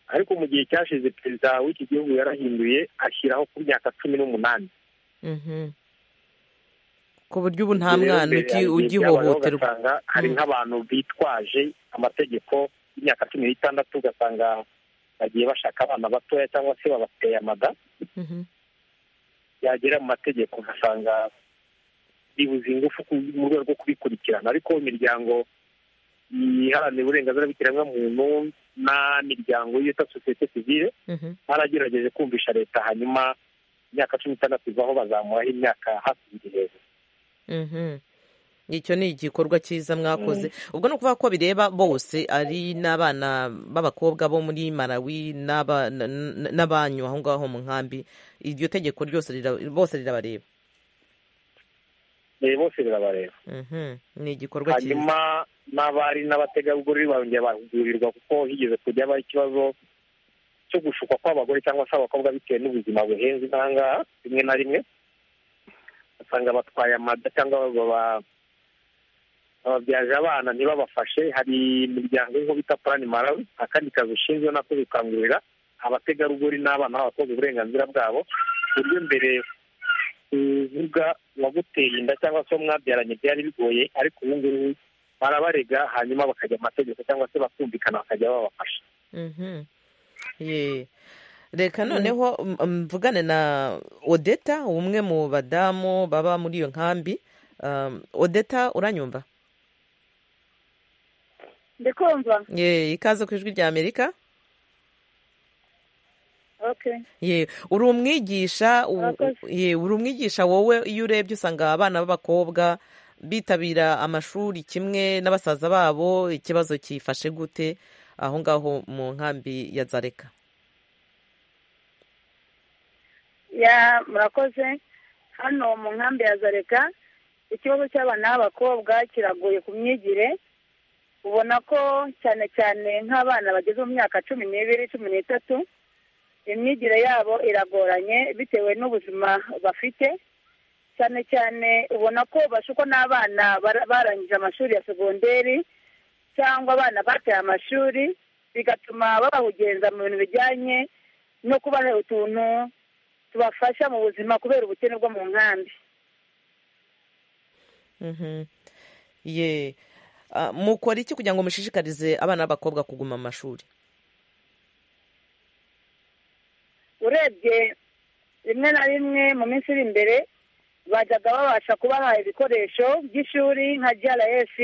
ariko mu gihe cyashize perezida w'iki gihugu yarahinduye ashyiraho ku myaka cumi n'umunani ku buryo ubu nta mwana ugihohoterwa hari nk'abantu bitwaje amategeko y'imyaka cumi n'itandatu ugasanga bagiye bashaka abana batoya cyangwa se babateye amada yagera mu mategeko ugasanga bibuze ingufu mu rwego rwo kubikurikirana ariko imiryango iharanira uburenganzira bw'ikiremwamuntu n'imiryango yita sosiyete sivire baragerageje kumvisha leta hanyuma imyaka cumi n'itandatu ivaho bazamuraho imyaka hafi ibiri hejuru icyo ni igikorwa cyiza mwakoze ubwo ni ukuvuga ko bireba bose ari n'abana b'abakobwa bo muri marawi n'abanyu aho ngaho mu nkambi iryo tegeko ryose bose rirabareba bose rirabareba ni igikorwa cyiza hanyuma n'abari n'abategarugori barongera bahugurirwa kuko higeze kujya habaho ikibazo cyo gushukwa kw'abagore cyangwa se abakobwa bitewe n'ubuzima buhenze nk'ahangaha rimwe na rimwe usanga batwaye amada cyangwa bababyaje abana ntibabafashe hari imiryango y'inko bita purani marawi akandi kazi ushinzwe nako gukangurira abategarugori n'abana b'abakobwa uburenganzira bwabo buryo mbere uvuga uwaguteye inda cyangwa se mwabyaranye byari bigoye ariko ubu ngubu barabarega hanyuma bakajya mu mategeko cyangwa se bakumvikana bakajya babafasha reka noneho mvugane na odeta umwe mu badamu baba muri iyo nkambi odeta uranyumva ndikumva ye ikaze ku ijwi rya amerika ye uri umwigisha ye uri umwigisha wowe iyo urebye usanga abana b'abakobwa bitabira amashuri kimwe n'abasaza babo ikibazo cyifashe gute aho ngaho mu nkambi ya zareka ya murakoze hano mu nkambi ya zareka ikibazo cy'abana b'abakobwa kiragoye ku myigire ubona ko cyane cyane nk'abana bageze mu myaka cumi n'ibiri cumi n'itatu imyigire yabo iragoranye bitewe n'ubuzima bafite cyane cyane ubona ko bashukwa n'abana barangije amashuri ya segonderi cyangwa abana bateye amashuri bigatuma babahugenza mu bintu bijyanye no kubaha utuntu tubafasha mu buzima kubera ubukene bwo mu nkambi ye mukora iki kugira ngo mushishikarize abana b'abakobwa kuguma amashuri urebye rimwe na rimwe mu minsi iri imbere bajyaga babasha kubaha ibikoresho by'ishuri nka grf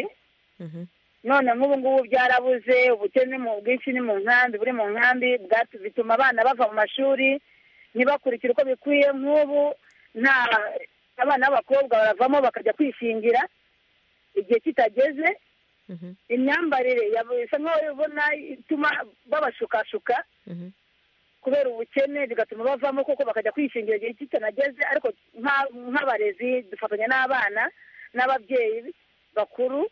none nk'ubu ngubu byarabuze ubukene mu bwinshi ni mu nkambi buri mu nkambi bituma abana bava mu mashuri ntibakurikire uko bikwiye nk'ubu nta abana b'abakobwa baravamo bakajya kwishingira igihe kitageze imyambarire isa nk'aho ubona ituma babashukashuka kubera ubukene bigatuma bavamo kuko bakajya kwishingira igihe kitanageze ariko nk'abarezi dufatanya n'abana n'ababyeyi bakuru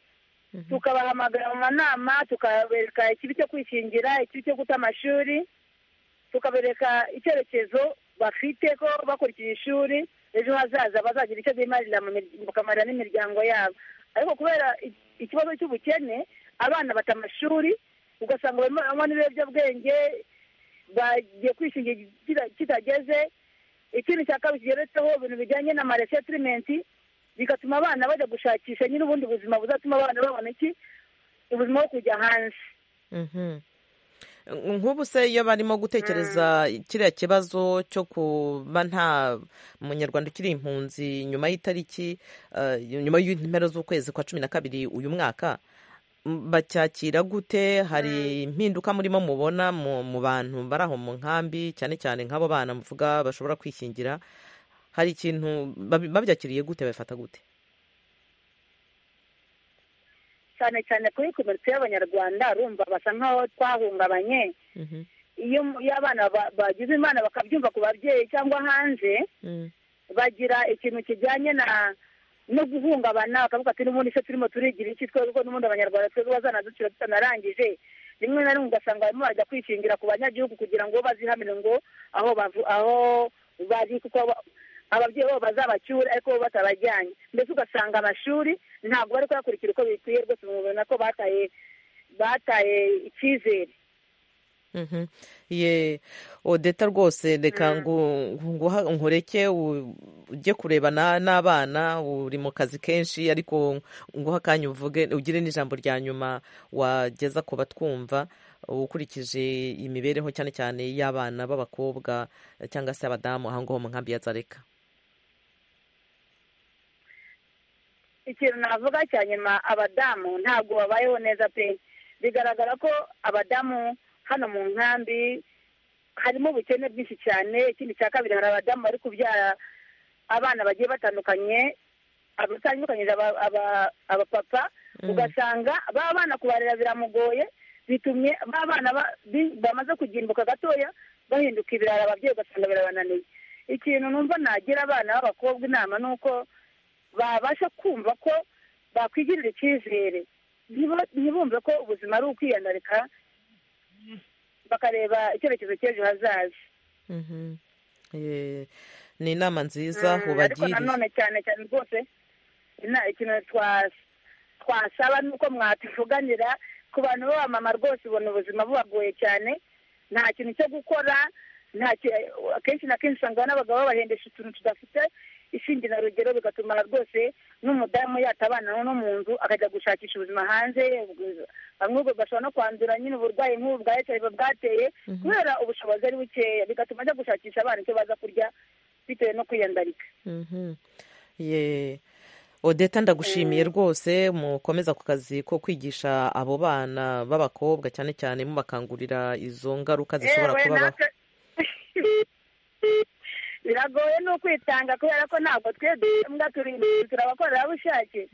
tukabahamagara mu manama tukabereka ikibi cyo kwishingira ikibi cyo guta amashuri tukabereka icyerekezo bafite ko bakurikiye ishuri ejo hazaza bazagira icyo bimarira bakamarira n'imiryango yabo ariko kubera ikibazo cy'ubukene abana bata amashuri ugasanga barimo n'ibiyobyabwenge bagiye kwishingira kitageze ikindi cya kabiri kigeretseho ibintu bijyanye na maresetirimenti bigatuma abana bajya gushakisha nyine ubundi buzima buzatuma abana babona iki ubuzima bwo kujya hanze nk'ubu se iyo barimo gutekereza kiriya kibazo cyo kuba nta munyarwanda ukiri impunzi nyuma y'itariki nyuma y'impera z'ukwezi kwa cumi na kabiri uyu mwaka bacyakira gute hari impinduka murimo mubona mu bantu bari aho mu nkambi cyane cyane nk'abo bana muvuga bashobora kwishingira hari ikintu babyakiriye gute babifata gute cyane cyane kuri komite y'abanyarwanda urumva basa nk'aho twahungabanye iyo abana bagize imana bakabyumva ku babyeyi cyangwa hanze bagira ikintu kijyanye na no guhungabana bakavuga ati n'ubundi se turimo turigira iki twebwe kuko n'ubundi abanyarwanda twebwe bazanaducira tutanarangije rimwe na rimwe ugasanga barimo bajya kwishingira ku banyagihugu kugira ngo bazihamire ngo aho aho bari kuko ababyeyi babo bazabacyure ariko bo batabajyanye mbese ugasanga amashuri ntabwo bari kuyakurikira uko bikwiye rwose mubona ko bataye bataye icyizere ye odeta rwose reka ngureke ujye kurebana n'abana uri mu kazi kenshi ariko nguha akanya uvuge ugire n'ijambo rya nyuma wageza ku batwumva ukurikije imibereho cyane cyane y'abana b'abakobwa cyangwa se abadamu aho ngaho mu nkambi ya zareka ikintu navuga cya nyuma abadamu ntabwo babayeho neza pe bigaragara ko abadamu hano mu nkambi harimo ubukene bwinshi cyane ikindi cya kabiri hari abadamu bari kubyara abana bagiye batandukanye abatandukanyije abapapa ugasanga baba bana kubarera biramugoye bitumye ba bana bamaze kugimbuka gatoya bahinduka ibirara ababyeyi ugasanga birabananiye ikintu numva nagira abana b'abakobwa inama ni uko babasha kumva ko bakwigirira icyizere ntibumve ko ubuzima ari ukwiyandarika bakareba icyerekezo cy'ejo hazaza ni inama nziza ariko nanone cyane cyane rwose ikintu twasaba ni uko mwatuvuganira ku bantu b'abamama rwose ubona ubuzima bubagoye cyane nta kintu cyo gukora akenshi na kenshi usanga n'abagabo bahendesha utuntu tudafite ishingira rugero bigatuma rwose n'umudamu yatabana no mu nzu akajya gushakisha ubuzima hanze bamwe bashobora no kwandura nyine uburwayi nk'ubu bwa hiv bwateye kubera ubushobozi ari bukeya bigatuma ajya gushakisha abana icyo baza kurya bitewe no kwiyandarika odeta ndagushimiye rwose mukomeza ku kazi ko kwigisha abo bana b'abakobwa cyane cyane mubakangurira izo ngaruka zishobora kubabaho biragoye ni ukwitanga kubera ko ntabwo twebwe mbwa turi turabakorerabushake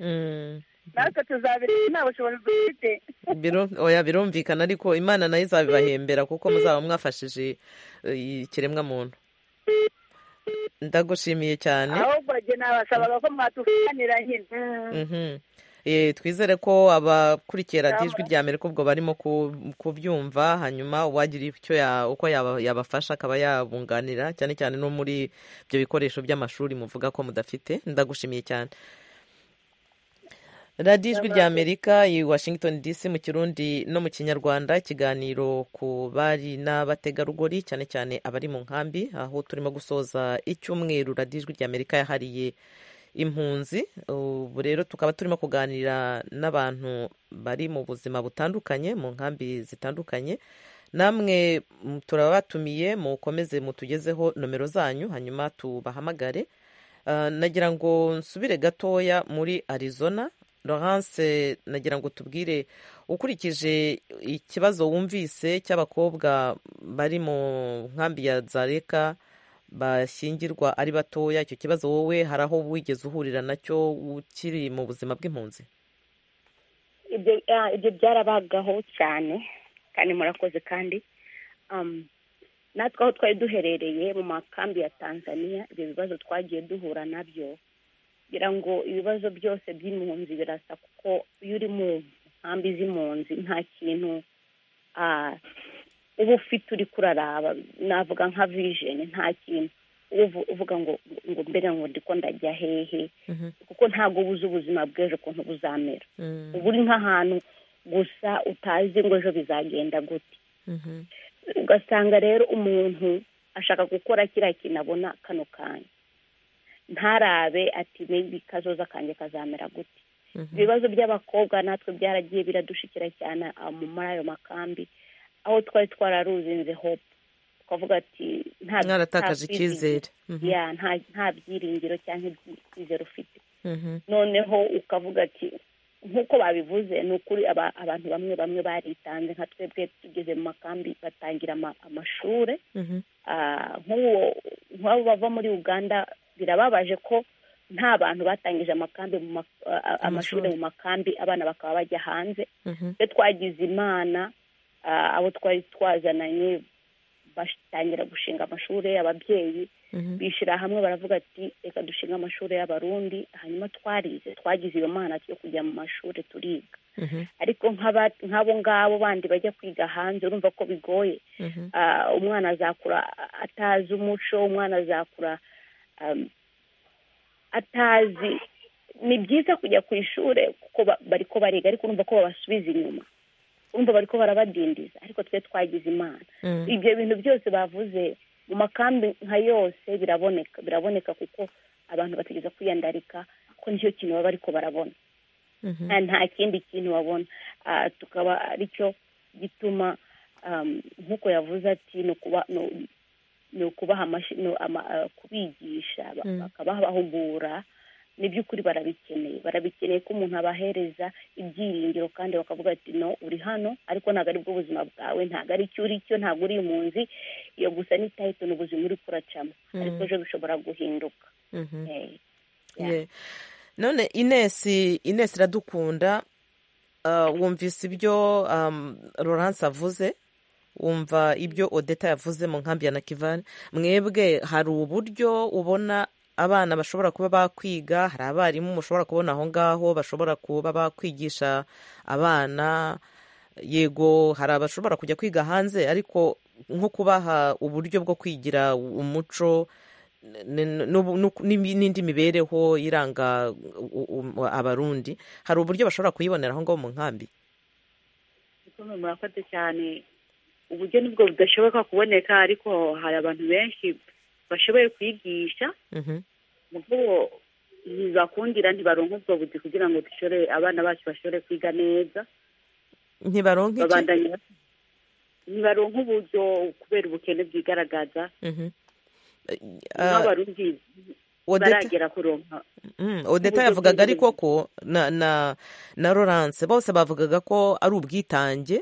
natwe tuzabireba nta bushobozi dufite oya birumvikana ariko imana nayo izabibahembera kuko muzaba mwafashije ikiremwa muntu ndagushimiye cyane ahubwo njye nabasabaga ko mwatuganira nyine twizere ko abakurikiye radiyo ijwi rya amerika ubwo barimo kubyumva hanyuma uwagira icyo uko yabafasha akaba yabunganira cyane cyane no muri ibyo bikoresho by'amashuri muvuga ko mudafite ndagushimiye cyane radiyo ijwi rya amerika i washington dc mu kirundi no mu kinyarwanda ikiganiro ku bari n'abategarugori cyane cyane abari mu nkambi aho turimo gusoza icyumweru radiyo ijwi rya amerika yahariye impunzi ubu rero tukaba turimo kuganira n'abantu bari mu buzima butandukanye mu nkambi zitandukanye namwe turabatumiye mukomeze mutugezeho nomero zanyu hanyuma tubahamagare nagira ngo nsubire gatoya muri arizona Laurence nagira ngo tubwire ukurikije ikibazo wumvise cy'abakobwa bari mu nkambi ya zareka bashyingirwa ari batoya icyo kibazo wowe hari aho wigeze uhurira nacyo ukiri mu buzima bw'impunzi ibyo byarabagaho cyane kandi murakoze kandi natwe aho twari duherereye mu makambi ya tanzania ibyo bibazo twagiye duhura nabyo kugira ngo ibibazo byose by'impunzi birasa kuko iyo uri mu nkambi z'impunzi nta kintu uba ufite uri kuraraba navuga nka vijeni nta kintu uvuga ngo ngo mbere ngo ndiko ndajya hehe kuko ntabwo ubuze ubuzima bw'ejo ukuntu buzamera ubu uri nk'ahantu gusa utazi ngo ejo bizagenda gute ugasanga rero umuntu ashaka gukora kiriya kintu abona kano kanya ntarabe ati mebi kazoza kanjye kazamera gute ibibazo by'abakobwa natwe byaragiye biradushikira cyane muri ayo makambi aho twari twararuzinze hope twavuga ati mwaratakaje icyizere nta byiringiro cyangwa icyizere ufite noneho ukavuga ati nk'uko babivuze ni ukuri abantu bamwe bamwe baritanze nka twebwe tugeze mu makambi batangira amashuri nk'abo bava muri uganda birababaje ko nta bantu batangije amakambi amashuri mu makambi abana bakaba bajya hanze iyo twagize imana abo twari twazananye batangira gushinga amashuri y'ababyeyi bishyira hamwe baravuga ati reka dushinga amashuri y'abarundi hanyuma twarize twagize iyo mana yo kujya mu mashuri turiga ariko nk'abo ngabo bandi bajya kwiga hanze urumva ko bigoye umwana azakura atazi umuco umwana azakura atazi ni byiza kujya ku ishuri kuko bari ko bariga ariko urumva ko babasubiza inyuma urumva bari ko barabadindiza ariko twe twagize imana ibyo bintu byose bavuze mu makambi nka yose biraboneka biraboneka kuko abantu batigeze kwiyandarika ko nicyo kintu baba bari ko barabona nta kindi kintu babona tukaba aricyo gituma nk'uko yavuze ati ni ukubaha kubigisha bakabahugura ni by'ukuri barabikeneye barabikeneye ko umuntu abahereza ibyiringiro kandi bakavuga ati no uri hano ariko ntabwo ari bwo buzima bwawe ntabwo ari icyo uri cyo ntabwo uri impunzi iyo gusa ni tayito ni ubuzima uri kuracamo ariko ejo bishobora guhinduka none inesi inesi iradukunda wumvise ibyo Laurence avuze wumva ibyo odeta yavuze mu nkambi ya nakivani mwebwe hari uburyo ubona abana bashobora kuba bakwiga hari abarimu mushobora kubona aho ngaho bashobora kuba bakwigisha abana yego hari abashobora kujya kwiga hanze ariko nko kubaha uburyo bwo kwigira umuco n'indi mibereho iranga abarundi hari uburyo bashobora kuyibonera aho ngaho mu nkambi murakoze cyane uburyo nibwo budashoboka kuboneka ariko hari abantu benshi bashoboye kwigisha ntibakundira ntibaronke ubwo buzi kugira ngo dushore abana bacu bashobore kwiga neza ntibaronke ntibaronke uburyo kubera ubukene bwigaragaza n'abarundi baragera kuronka odeta yavugaga ariko ko na Laurence bose bavugaga ko ari ubwitange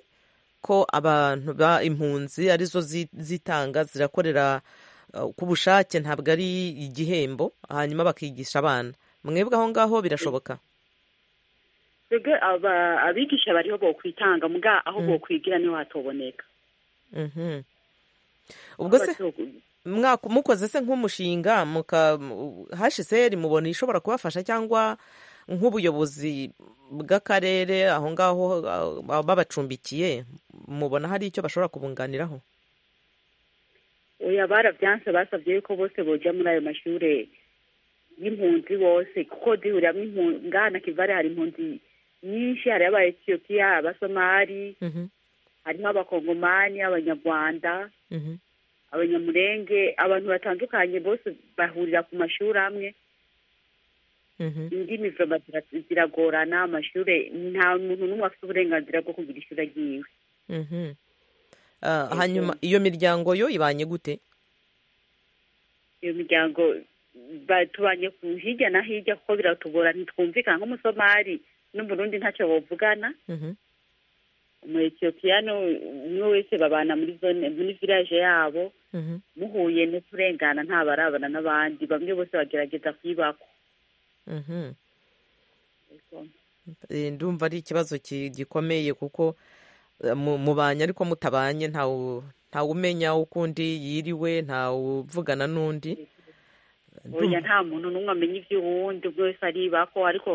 ko abantu ba impunzi arizo zitanga zirakorera ku bushake ntabwo ari igihembo hanyuma bakigisha abana mwebwe aho ngaho birashoboka abigisha bariho bo kwitanga mbwa aho bo kwigira niho hatoboneka ubwo se mukoze se nk'umushinga hashiseri mubona ishobora kubafasha cyangwa nk'ubuyobozi bw'akarere aho ngaho babacumbikiye mubona hari icyo bashobora kubunganiraho oya barabyanse basabye yuko bose bojya muri ayo mashuri y'impunzi bose kuko duhuriramo impunzi ngana kivari hari impunzi nyinshi hari abayetiyopiya abasomali harimo abakongomani abanyarwanda abanyamurenge abantu batandukanye bose bahurira ku mashuri amwe indimi ziragorana amashuri nta muntu n'umwe afite uburenganzira bwo kugira ishuri agiyewe hanyuma iyo miryango yo ibanye gute iyo miryango tubanye hirya na hirya kuko biratugora ntitwumvikana nk'umusomali n'uburundi ntacyo buvugana mu etiyopiya n'uwo wese babana muri zone muri village yabo muhuye n'uturengana ntabarabana n'abandi bamwe bose bagerageza kwibakwa ndumva ari ikibazo gikomeye kuko mubanye ariko mutabanye ntawe umenya ukundi yiriwe ntawuvugana n'undi oya nta muntu n'umwe amenya iby'uwundi buri wese aribako ariko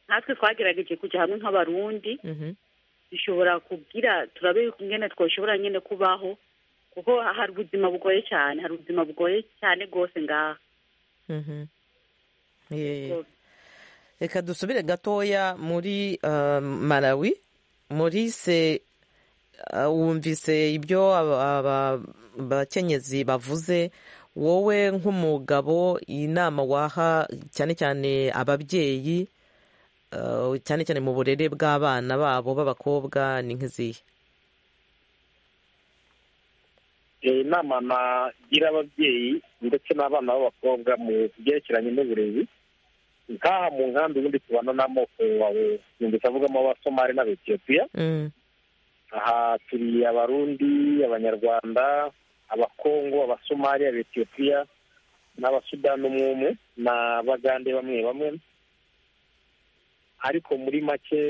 natwe twagerageje kujya hamwe nk'abarundi dushobora kubwira turabe ingene twashobora nyine kubaho kuko hari ubuzima bugoye cyane hari ubuzima bugoye cyane rwose ngaha reka dusubire gatoya muri malawi muri se wumvise ibyo abakenyezi bavuze wowe nk'umugabo inama waha cyane cyane ababyeyi cyane cyane mu burere bw'abana babo b'abakobwa ni nk'izihe inama nagira ababyeyi ndetse n'abana b'abakobwa mu byerekeranye n'uburezi nk'aha mu nkambi ubundi tubana n'amoko wawe yumva avugamo abasomali n'abetiyopiya aha turi abarundi abanyarwanda abakongo abasomali abetiyopiya n'abasudani umwe umwe n'abagande bamwe bamwe ariko muri make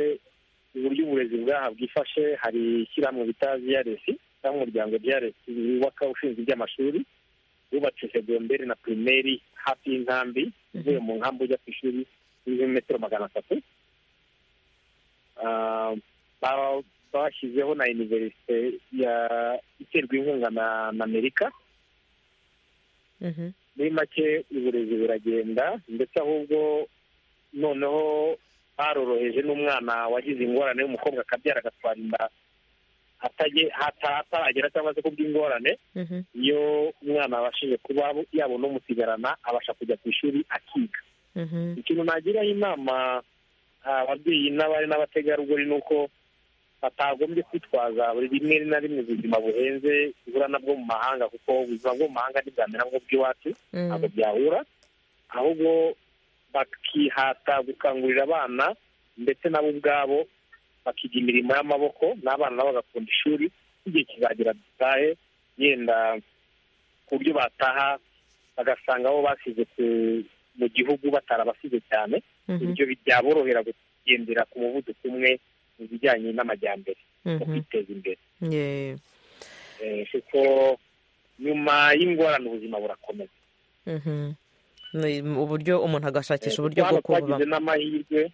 uburyo uburezi bwaha bwifashe hari ishyirahamwe bita ziyaresi cyangwa umuryango ziyaresi wubaka ushinzwe iby'amashuri wubatse segonderi na pirimeri hafi y'inkambi uvuye mu nkambi ujya ku ishuri y'ibirometero magana atatu bashyizeho na iniverisite iterwa inkunga na amerika muri make uburezi buragenda ndetse ahubwo noneho baroroheje n'umwana wagize ingorane y'umukobwa akabyara agatwara inda ataragera cyangwa se kubw'ingorane iyo umwana abashije kuba yabona umusigarana abasha kujya ku ishuri akiga ikintu nagiraho inama ababyeyi n'abari n'abategarugori ni uko batagombye kwitwaza buri rimwe na rimwe ubuzima buhenze ibura nabwo mu mahanga kuko ubuzima bwo mu mahanga ntibwamera nabwo bw'iwacu ntabwo byahura ahubwo bakihata gukangurira abana ndetse nabo ubwabo bakiga imirimo y'amaboko n'abana nabo bagakunda ishuri igihe kizagera dutahe yenda ku buryo bataha bagasanga aho basize mu gihugu batarabasize cyane ibyo byaborohera kugendera ku muvuduko umwe mu bijyanye n'amajyambere mu kwiteza imbere kuko nyuma y'ingorane ubuzima burakomeza uburyo umuntu agashakisha uburyo bwo kubaho n'amahirwe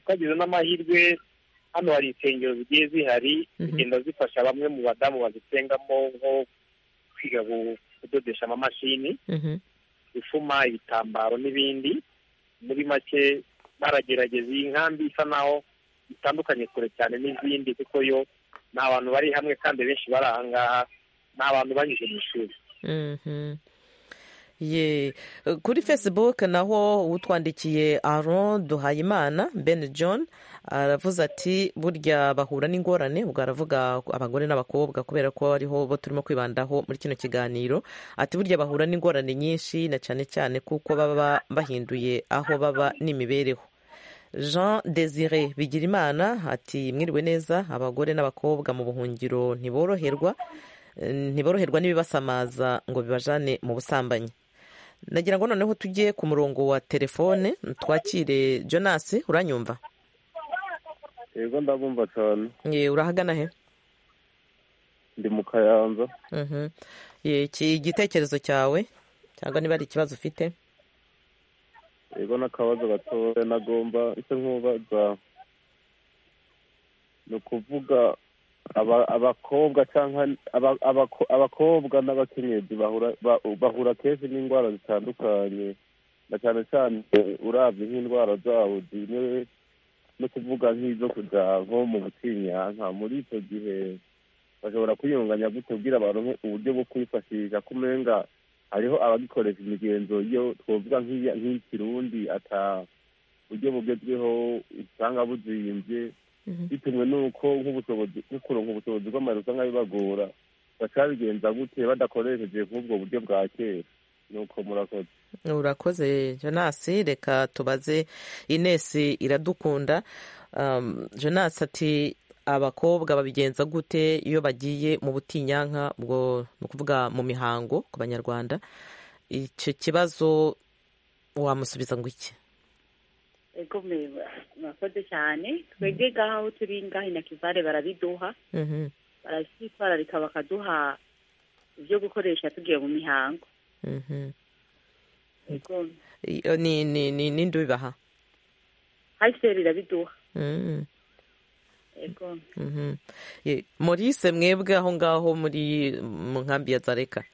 twagize n'amahirwe hano hari insengero zigiye zihari zigenda zifasha bamwe mu badamu bazisengamo nko kwiga kudodesha amamashini gufuma ibitambaro n'ibindi muri make baragerageza iyi nkambi isa naho itandukanye kure cyane n'izindi kuko yo ni abantu bari hamwe kandi benshi bari aha ngaha ni abantu banyuze mu ishuri ye kuri facebook naho utwandikiye aron duhayimana ben john aravuze ati burya bahura n'ingorane ubwo aravuga abagore n'abakobwa kubera ko ariho bo turimo kwibandaho muri kino kiganiro ati burya bahura n'ingorane nyinshi na cyane cyane kuko baba bahinduye aho baba n'imibereho jean desire bigirimana ati mwiriwe neza abagore n'abakobwa mu buhungiro ntiboroherwa ntiboroherwa n'ibibasamaza ngo bibajane mu busambanyi nagira ngo noneho tujye ku murongo wa telefone twakire Jonas uranyumva yego ndabumva cyane urahagana he ndi mu kayanza igitekerezo cyawe cyangwa niba ari ikibazo ufite yego n'akabazo gatoya nagomba ese nkubaza ni ukuvuga abakobwa cyangwa abakobwa n'abakenyezi bahura kenshi n'indwara zitandukanye na cyane cyane urabye nk'indwara zabo zimewe no kuvuga nk'izo kujya nko mu butinyanka muri icyo gihe bashobora kwiyunganya gute ubwira abantu uburyo bwo kwifashisha ko umenga hariho abagikoresha imigenzo yo twavuga nk'ikirundi ata buryo bugezweho usanga buzimbye bitewe n'uko nk'ubushobozi kuronka ubushobozi bw'amazu usanga bibagora bacabigenza gute badakoresheje nk'ubwo buryo bwa kera nuko murakoze urakoze jonasi reka tubaze inesi iradukunda jonasi ati abakobwa babigenza gute iyo bagiye mu butinyanka bwo ni ukuvuga mu mihango ku banyarwanda icyo kibazo wamusubiza ngo iki ego murakoze cyane twebwe ngaha aho turi ngaha na kivare barabiduha barazitwararika bakaduha ibyo gukoresha tugiye mu mihango n'indi bibaha hayiseri irabiduha Maurice mwebwe aho ngaho muri mu nkambi ya zareka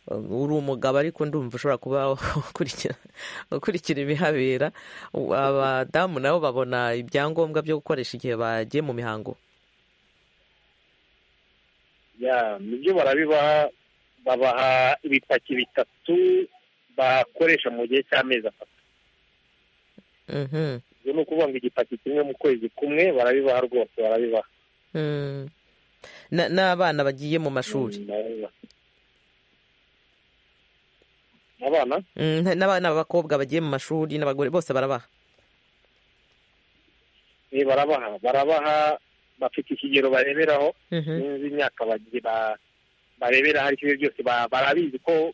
uri umugabo ariko ndumva ushobora kuba ukurikira ibihabera abadamu nabo babona ibyangombwa byo gukoresha igihe bagiye mu mihango nibyo barabibaha babaha ibipaki bitatu bakoresha mu gihe cy'amezi atatu ibyo ni ukuvuga ngo igipaki kimwe mu kwezi kumwe barabibaha rwose barabibaha n'abana bagiye mu mashuri abana n'abana b'abakobwa bagiye mu mashuri n'abagore bose barabaha ni barabaha barabaha bafite ikigero bareberaho n'imyaka bareberaho ariko ibyo byose barabizi ko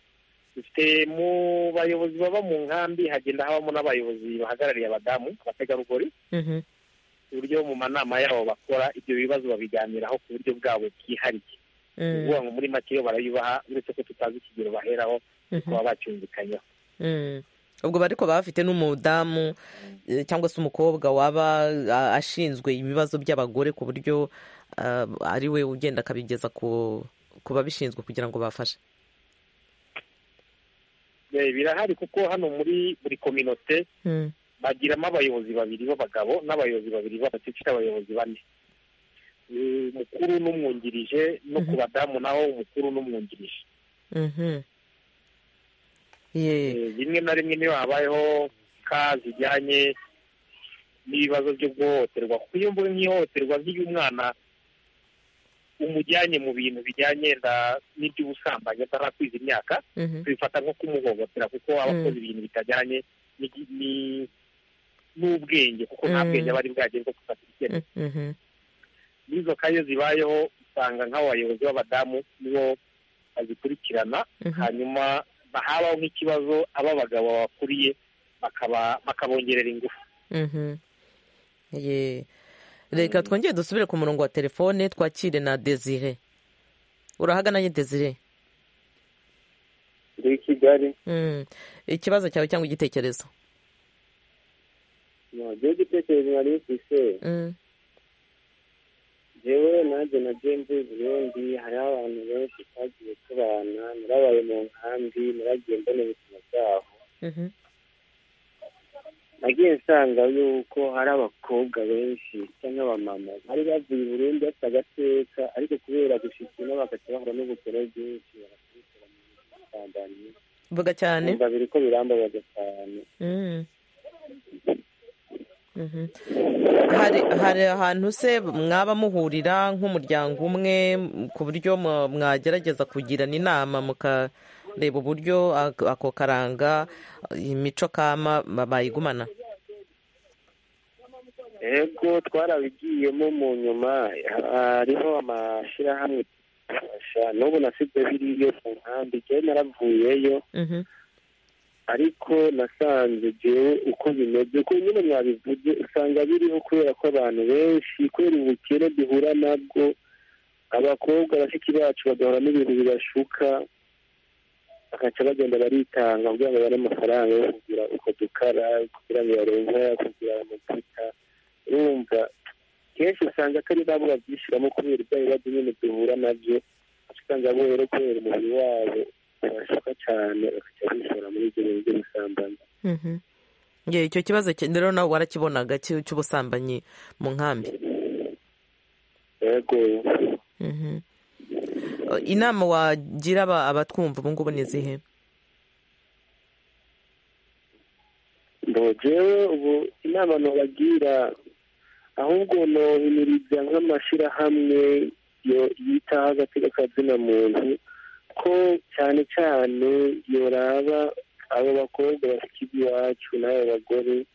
dufite mu bayobozi baba mu nkambi hagenda habamo n'abayobozi bahagarariye abadamu abategarugori ku buryo mu manama yabo bakora ibyo bibazo babiganiraho ku buryo bwabo bwihariye ni ukuvuga ngo muri make yo barabibaha uretse ko tutazi ikigero baheraho baba bacyumvikanyeho ubwo ariko baba bafite n'umudamu cyangwa se umukobwa waba ashinzwe ibibazo by'abagore ku buryo ari we ugenda akabigeza ku babishinzwe kugira ngo bafashe birahari kuko hano muri buri kominote bagiramo abayobozi babiri b'abagabo n'abayobozi babiri b'abakecuru abayobozi bane umukuru n'umwungirije no ku badamu naho umukuru n'umwungirije rimwe na rimwe niyo habayeho ka zijyanye n'ibibazo byo guhohoterwa kuko iyo mvuga nk'ihohoterwa nk'iyo umwana umujyanye mu bintu bijyanye n'iby'ubusambanyi atarakwiza imyaka tubifata nko kumuhohotera kuko aba akoze ibintu bitajyanye n'ubwenge kuko nta bwenge aba ari bwagere bwo gufata icyemezo n'izo kayo zibayeho usanga nk'abo bayobozi b'abadamu nibo bazikurikirana hanyuma habaho nk'ikibazo abo bagabo bakuriye bakabongerera ingufu reka twongere dusubire ku murongo wa telefone twakire na desire urahagananye desire ndi i kigali ikibazo cyawe cyangwa igitekerezo ntabwo igitekerezo nari mfise yewe nanjye na jenzi burundi hariho abantu benshi twagiye tubana narabaye mu nkambi naragiye mbona ubuzima bwabo nagiye nsanga yuko hari abakobwa benshi cyangwa abamama bari bavuye i burundi bafite agateka ariko kubera gushyikira bagahita bahura n'ubukore bwinshi bagakurikira mu bisambanyi vuga cyane umva biri ko birambabaza cyane hari ahantu se mwaba muhurira nk'umuryango umwe ku buryo mwagerageza kugirana inama mukareba uburyo ako karanga imico kama bayigumana yego twarabigiyemo mu nyuma hariho amashyirahamwe n'ubu nasize biriyo ku nkambi njyewe naravuyeyo ariko nasanze jyewe uko bimeze ko nyine mwabivuze usanga biriho kubera ko abantu benshi kubera ubukene duhura nabwo abakobwa bashiki bacu bagahura n'ibintu bibashuka bagaca bagenda baritanga kugira ngo babone amafaranga yo kugira uko dukara kugira ngo barenze kugira amavuta urumva kenshi usanga atari nabo babyishyiramo kubera ibyo bibazo nyine duhura nabyo usanga bo rero kubera umubiri wabo barashuka cyane bagaca bishora muri ibyo bintu by'ubusambanyi icyo kibazo rero nawe warakibonaga cy'ubusambanyi mu nkambi yego inama wagira abatwumva ubu ngubu ni izihe ndogewe ubu inama ntubagira ahubwo nohimiriza nk'amashyirahamwe yitaho agateka ka muntu ko cyane cyane yoraba abo bakobwa bafite iby'iwacu n'abo bagore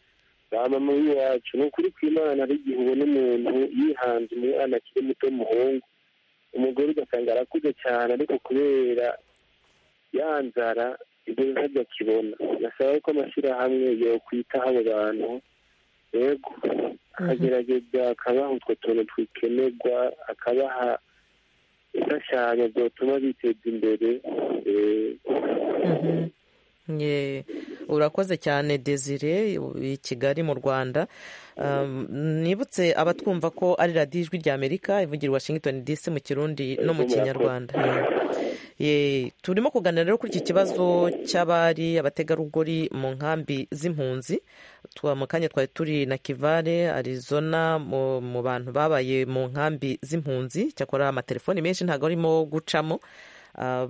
ba mama w'iwacu ni ukuri ku imana hari igihe ubona umuntu yihanze umwana akiri muto w'umuhungu umugore ugasanga arakuze cyane ariko kubera ya nzara ibyo ntabyo akibona nasaba ko amashyirahamwe yokwitaho abo bantu yego akagerageza akabaha utwo tuntu twikenerwa akabaha imfashanyo zatuma biteza imbere urakoze cyane desire i kigali mu rwanda nibutse abatwumva ko ari radiyo ijwi ry'amerika ivugira washington dc mu kirundi no mu kinyarwanda turimo kuganira rero kuri iki kibazo cy'abari abategarugori mu nkambi z'impunzi mu kanya twari turi na kivare arizona mu bantu babaye mu nkambi z'impunzi cyakora amatelefoni menshi ntabwo arimo gucamo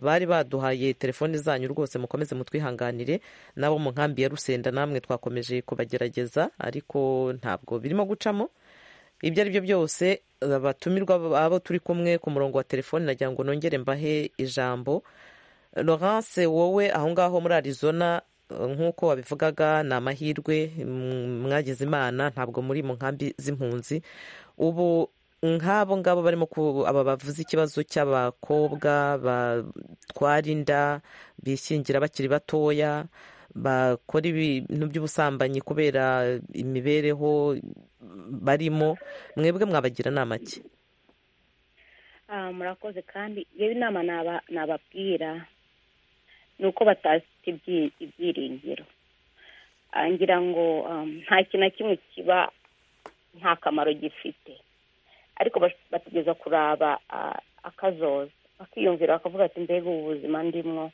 bari baduhaye telefoni zanyu rwose mukomeze mutwihanganire nabo mu nkambi ya rusenda namwe twakomeje kubagerageza ariko ntabwo birimo gucamo ibyo ari byo byose abatumirwa abo turi kumwe ku murongo wa telefoni nagira ngo nongere mbahe ijambo Laurence wowe aho ngaho muri arizona nk'uko wabivugaga ni amahirwe mwagize imana ntabwo muri mu nkambi z'impunzi ubu nk'abo ngabo barimo aba bavuze ikibazo cy'abakobwa batwara inda bishyingira bakiri batoya bakora ibintu by'ubusambanyi kubera imibereho barimo mwebwe mwabagira inama ki murakoze kandi yewe inama nababwira ni uko batafite ibyiringiro ngira ngo nta kintu na kimwe kiba nta kamaro gifite ariko bategereza kuraba akazoza bakiyumvira bakavuga ati mbega ubu buzima ndimwo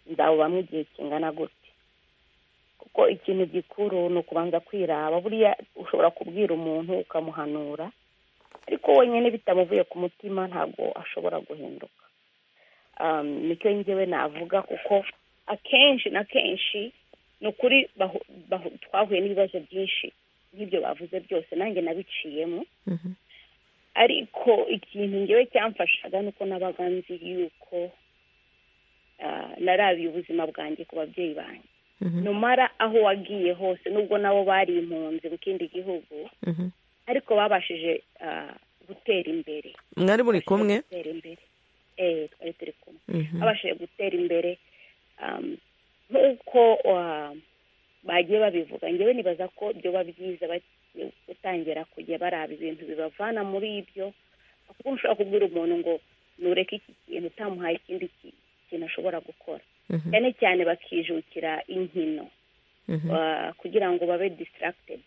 ndabubamo igihe kingana gute kuko ikintu gikuru ni ukubanza kwiraba buriya ushobora kubwira umuntu ukamuhanura ariko wenyine bitamuvuye ku mutima ntabwo ashobora guhinduka nicyo ngewe navuga kuko akenshi na kenshi ni ukuri twahuye n'ibibazo byinshi nk'ibyo bavuze byose nanjye nabiciyemo ariko ikintu ngewe cyamfashaga ni uko nabaga nzi yuko narabiye ubuzima bwanjye ku babyeyi banjye numara aho wagiye hose nubwo nabo bari impunzi mu kindi gihugu ariko babashije gutera imbere mwari muri kumwe twari turi kumwe babashije gutera imbere nk'uko bagiye babivuga ngewe nibaza ko byoba byiza gutangira kujya baraba ibintu bibavana muri ibyo kuko ushobora kubwira umuntu ngo ntureke iki kintu utamuhaye ikindi kintu ashobora gukora cyane cyane bakijukira inkino kugira ngo babe disitaragitedi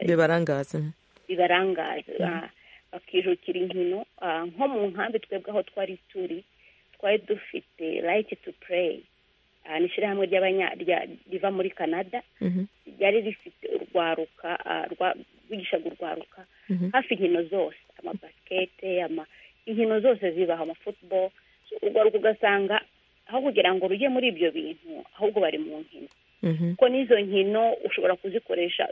bibarangaze bibarangaze bakijukira inkino nko mu nkambi twebwe aho twari turi twari dufite rayiti tu pureyi ni ishyirahamwe riva muri canada ryari rifite urwaruka rwigishaga urwaruka hafi inkino zose amabasikete inkino zose zibaho amafutuboro urwaruka ugasanga aho kugira ngo rujye muri ibyo bintu ahubwo bari mu nkino kuko n'izo nkino ushobora kuzikoresha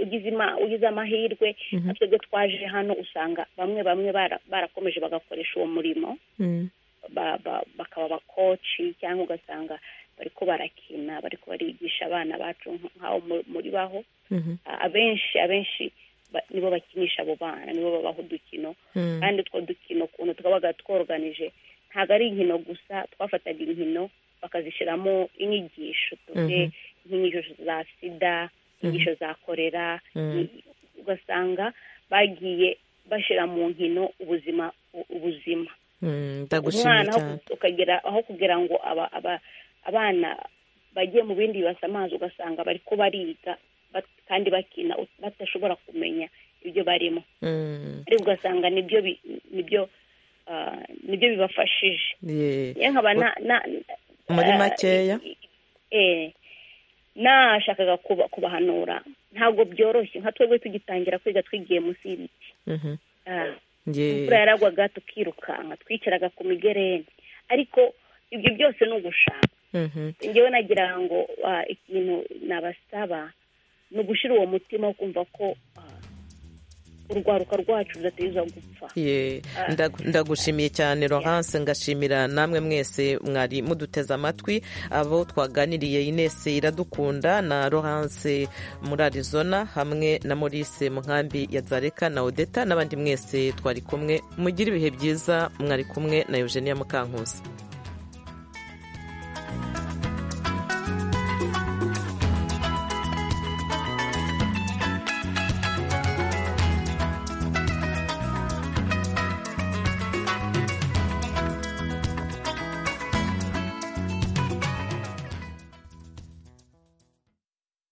ugize amahirwe natwe twaje hano usanga bamwe bamwe barakomeje bagakoresha uwo murimo bakaba abakoci cyangwa ugasanga bariko barakina bariko barigisha abana bacu nk'aho muri baho abenshi abenshi nibo bakinisha abo bana nibo babaho udukino kandi utwo dukino ukuntu tukabaga tworoganije ntabwo ari inkino gusa twafataga inkino bakazishyiramo inyigisho tuve nk'inyigisho za sida inyigisho za korera ugasanga bagiye bashyira mu nkino ubuzima ubuzima umwana ukagera aho kugira ngo aba abana bagiye mu bindi bibasa amazi ugasanga bari ko bariga kandi bakina badashobora kumenya ibyo barimo ariko ugasanga nibyo nibyo nibyo bibafashije nkaba muri makeya nashakaga kubahanura ntabwo byoroshye nka twebwe tugitangira kwiga twigiye munsi y'ibiti imvura yaragwaga tukirukanka twicaraga ku migereni ariko ibyo byose ni ugushaka ngewe nagira ngo ikintu nabasaba ni ugushyira uwo mutima wo kumva ko urwaruka rwacu rudateza gupfa ndagushimiye cyane Laurence ngashimira namwe mwese mwari muduteze amatwi abo twaganiriye Ines iradukunda na Laurence muri Arizona hamwe na Maurice Mukambi ya Zareka na Odeta n'abandi mwese twari kumwe mugire ibihe byiza mwari kumwe na Eugenia Mukankusi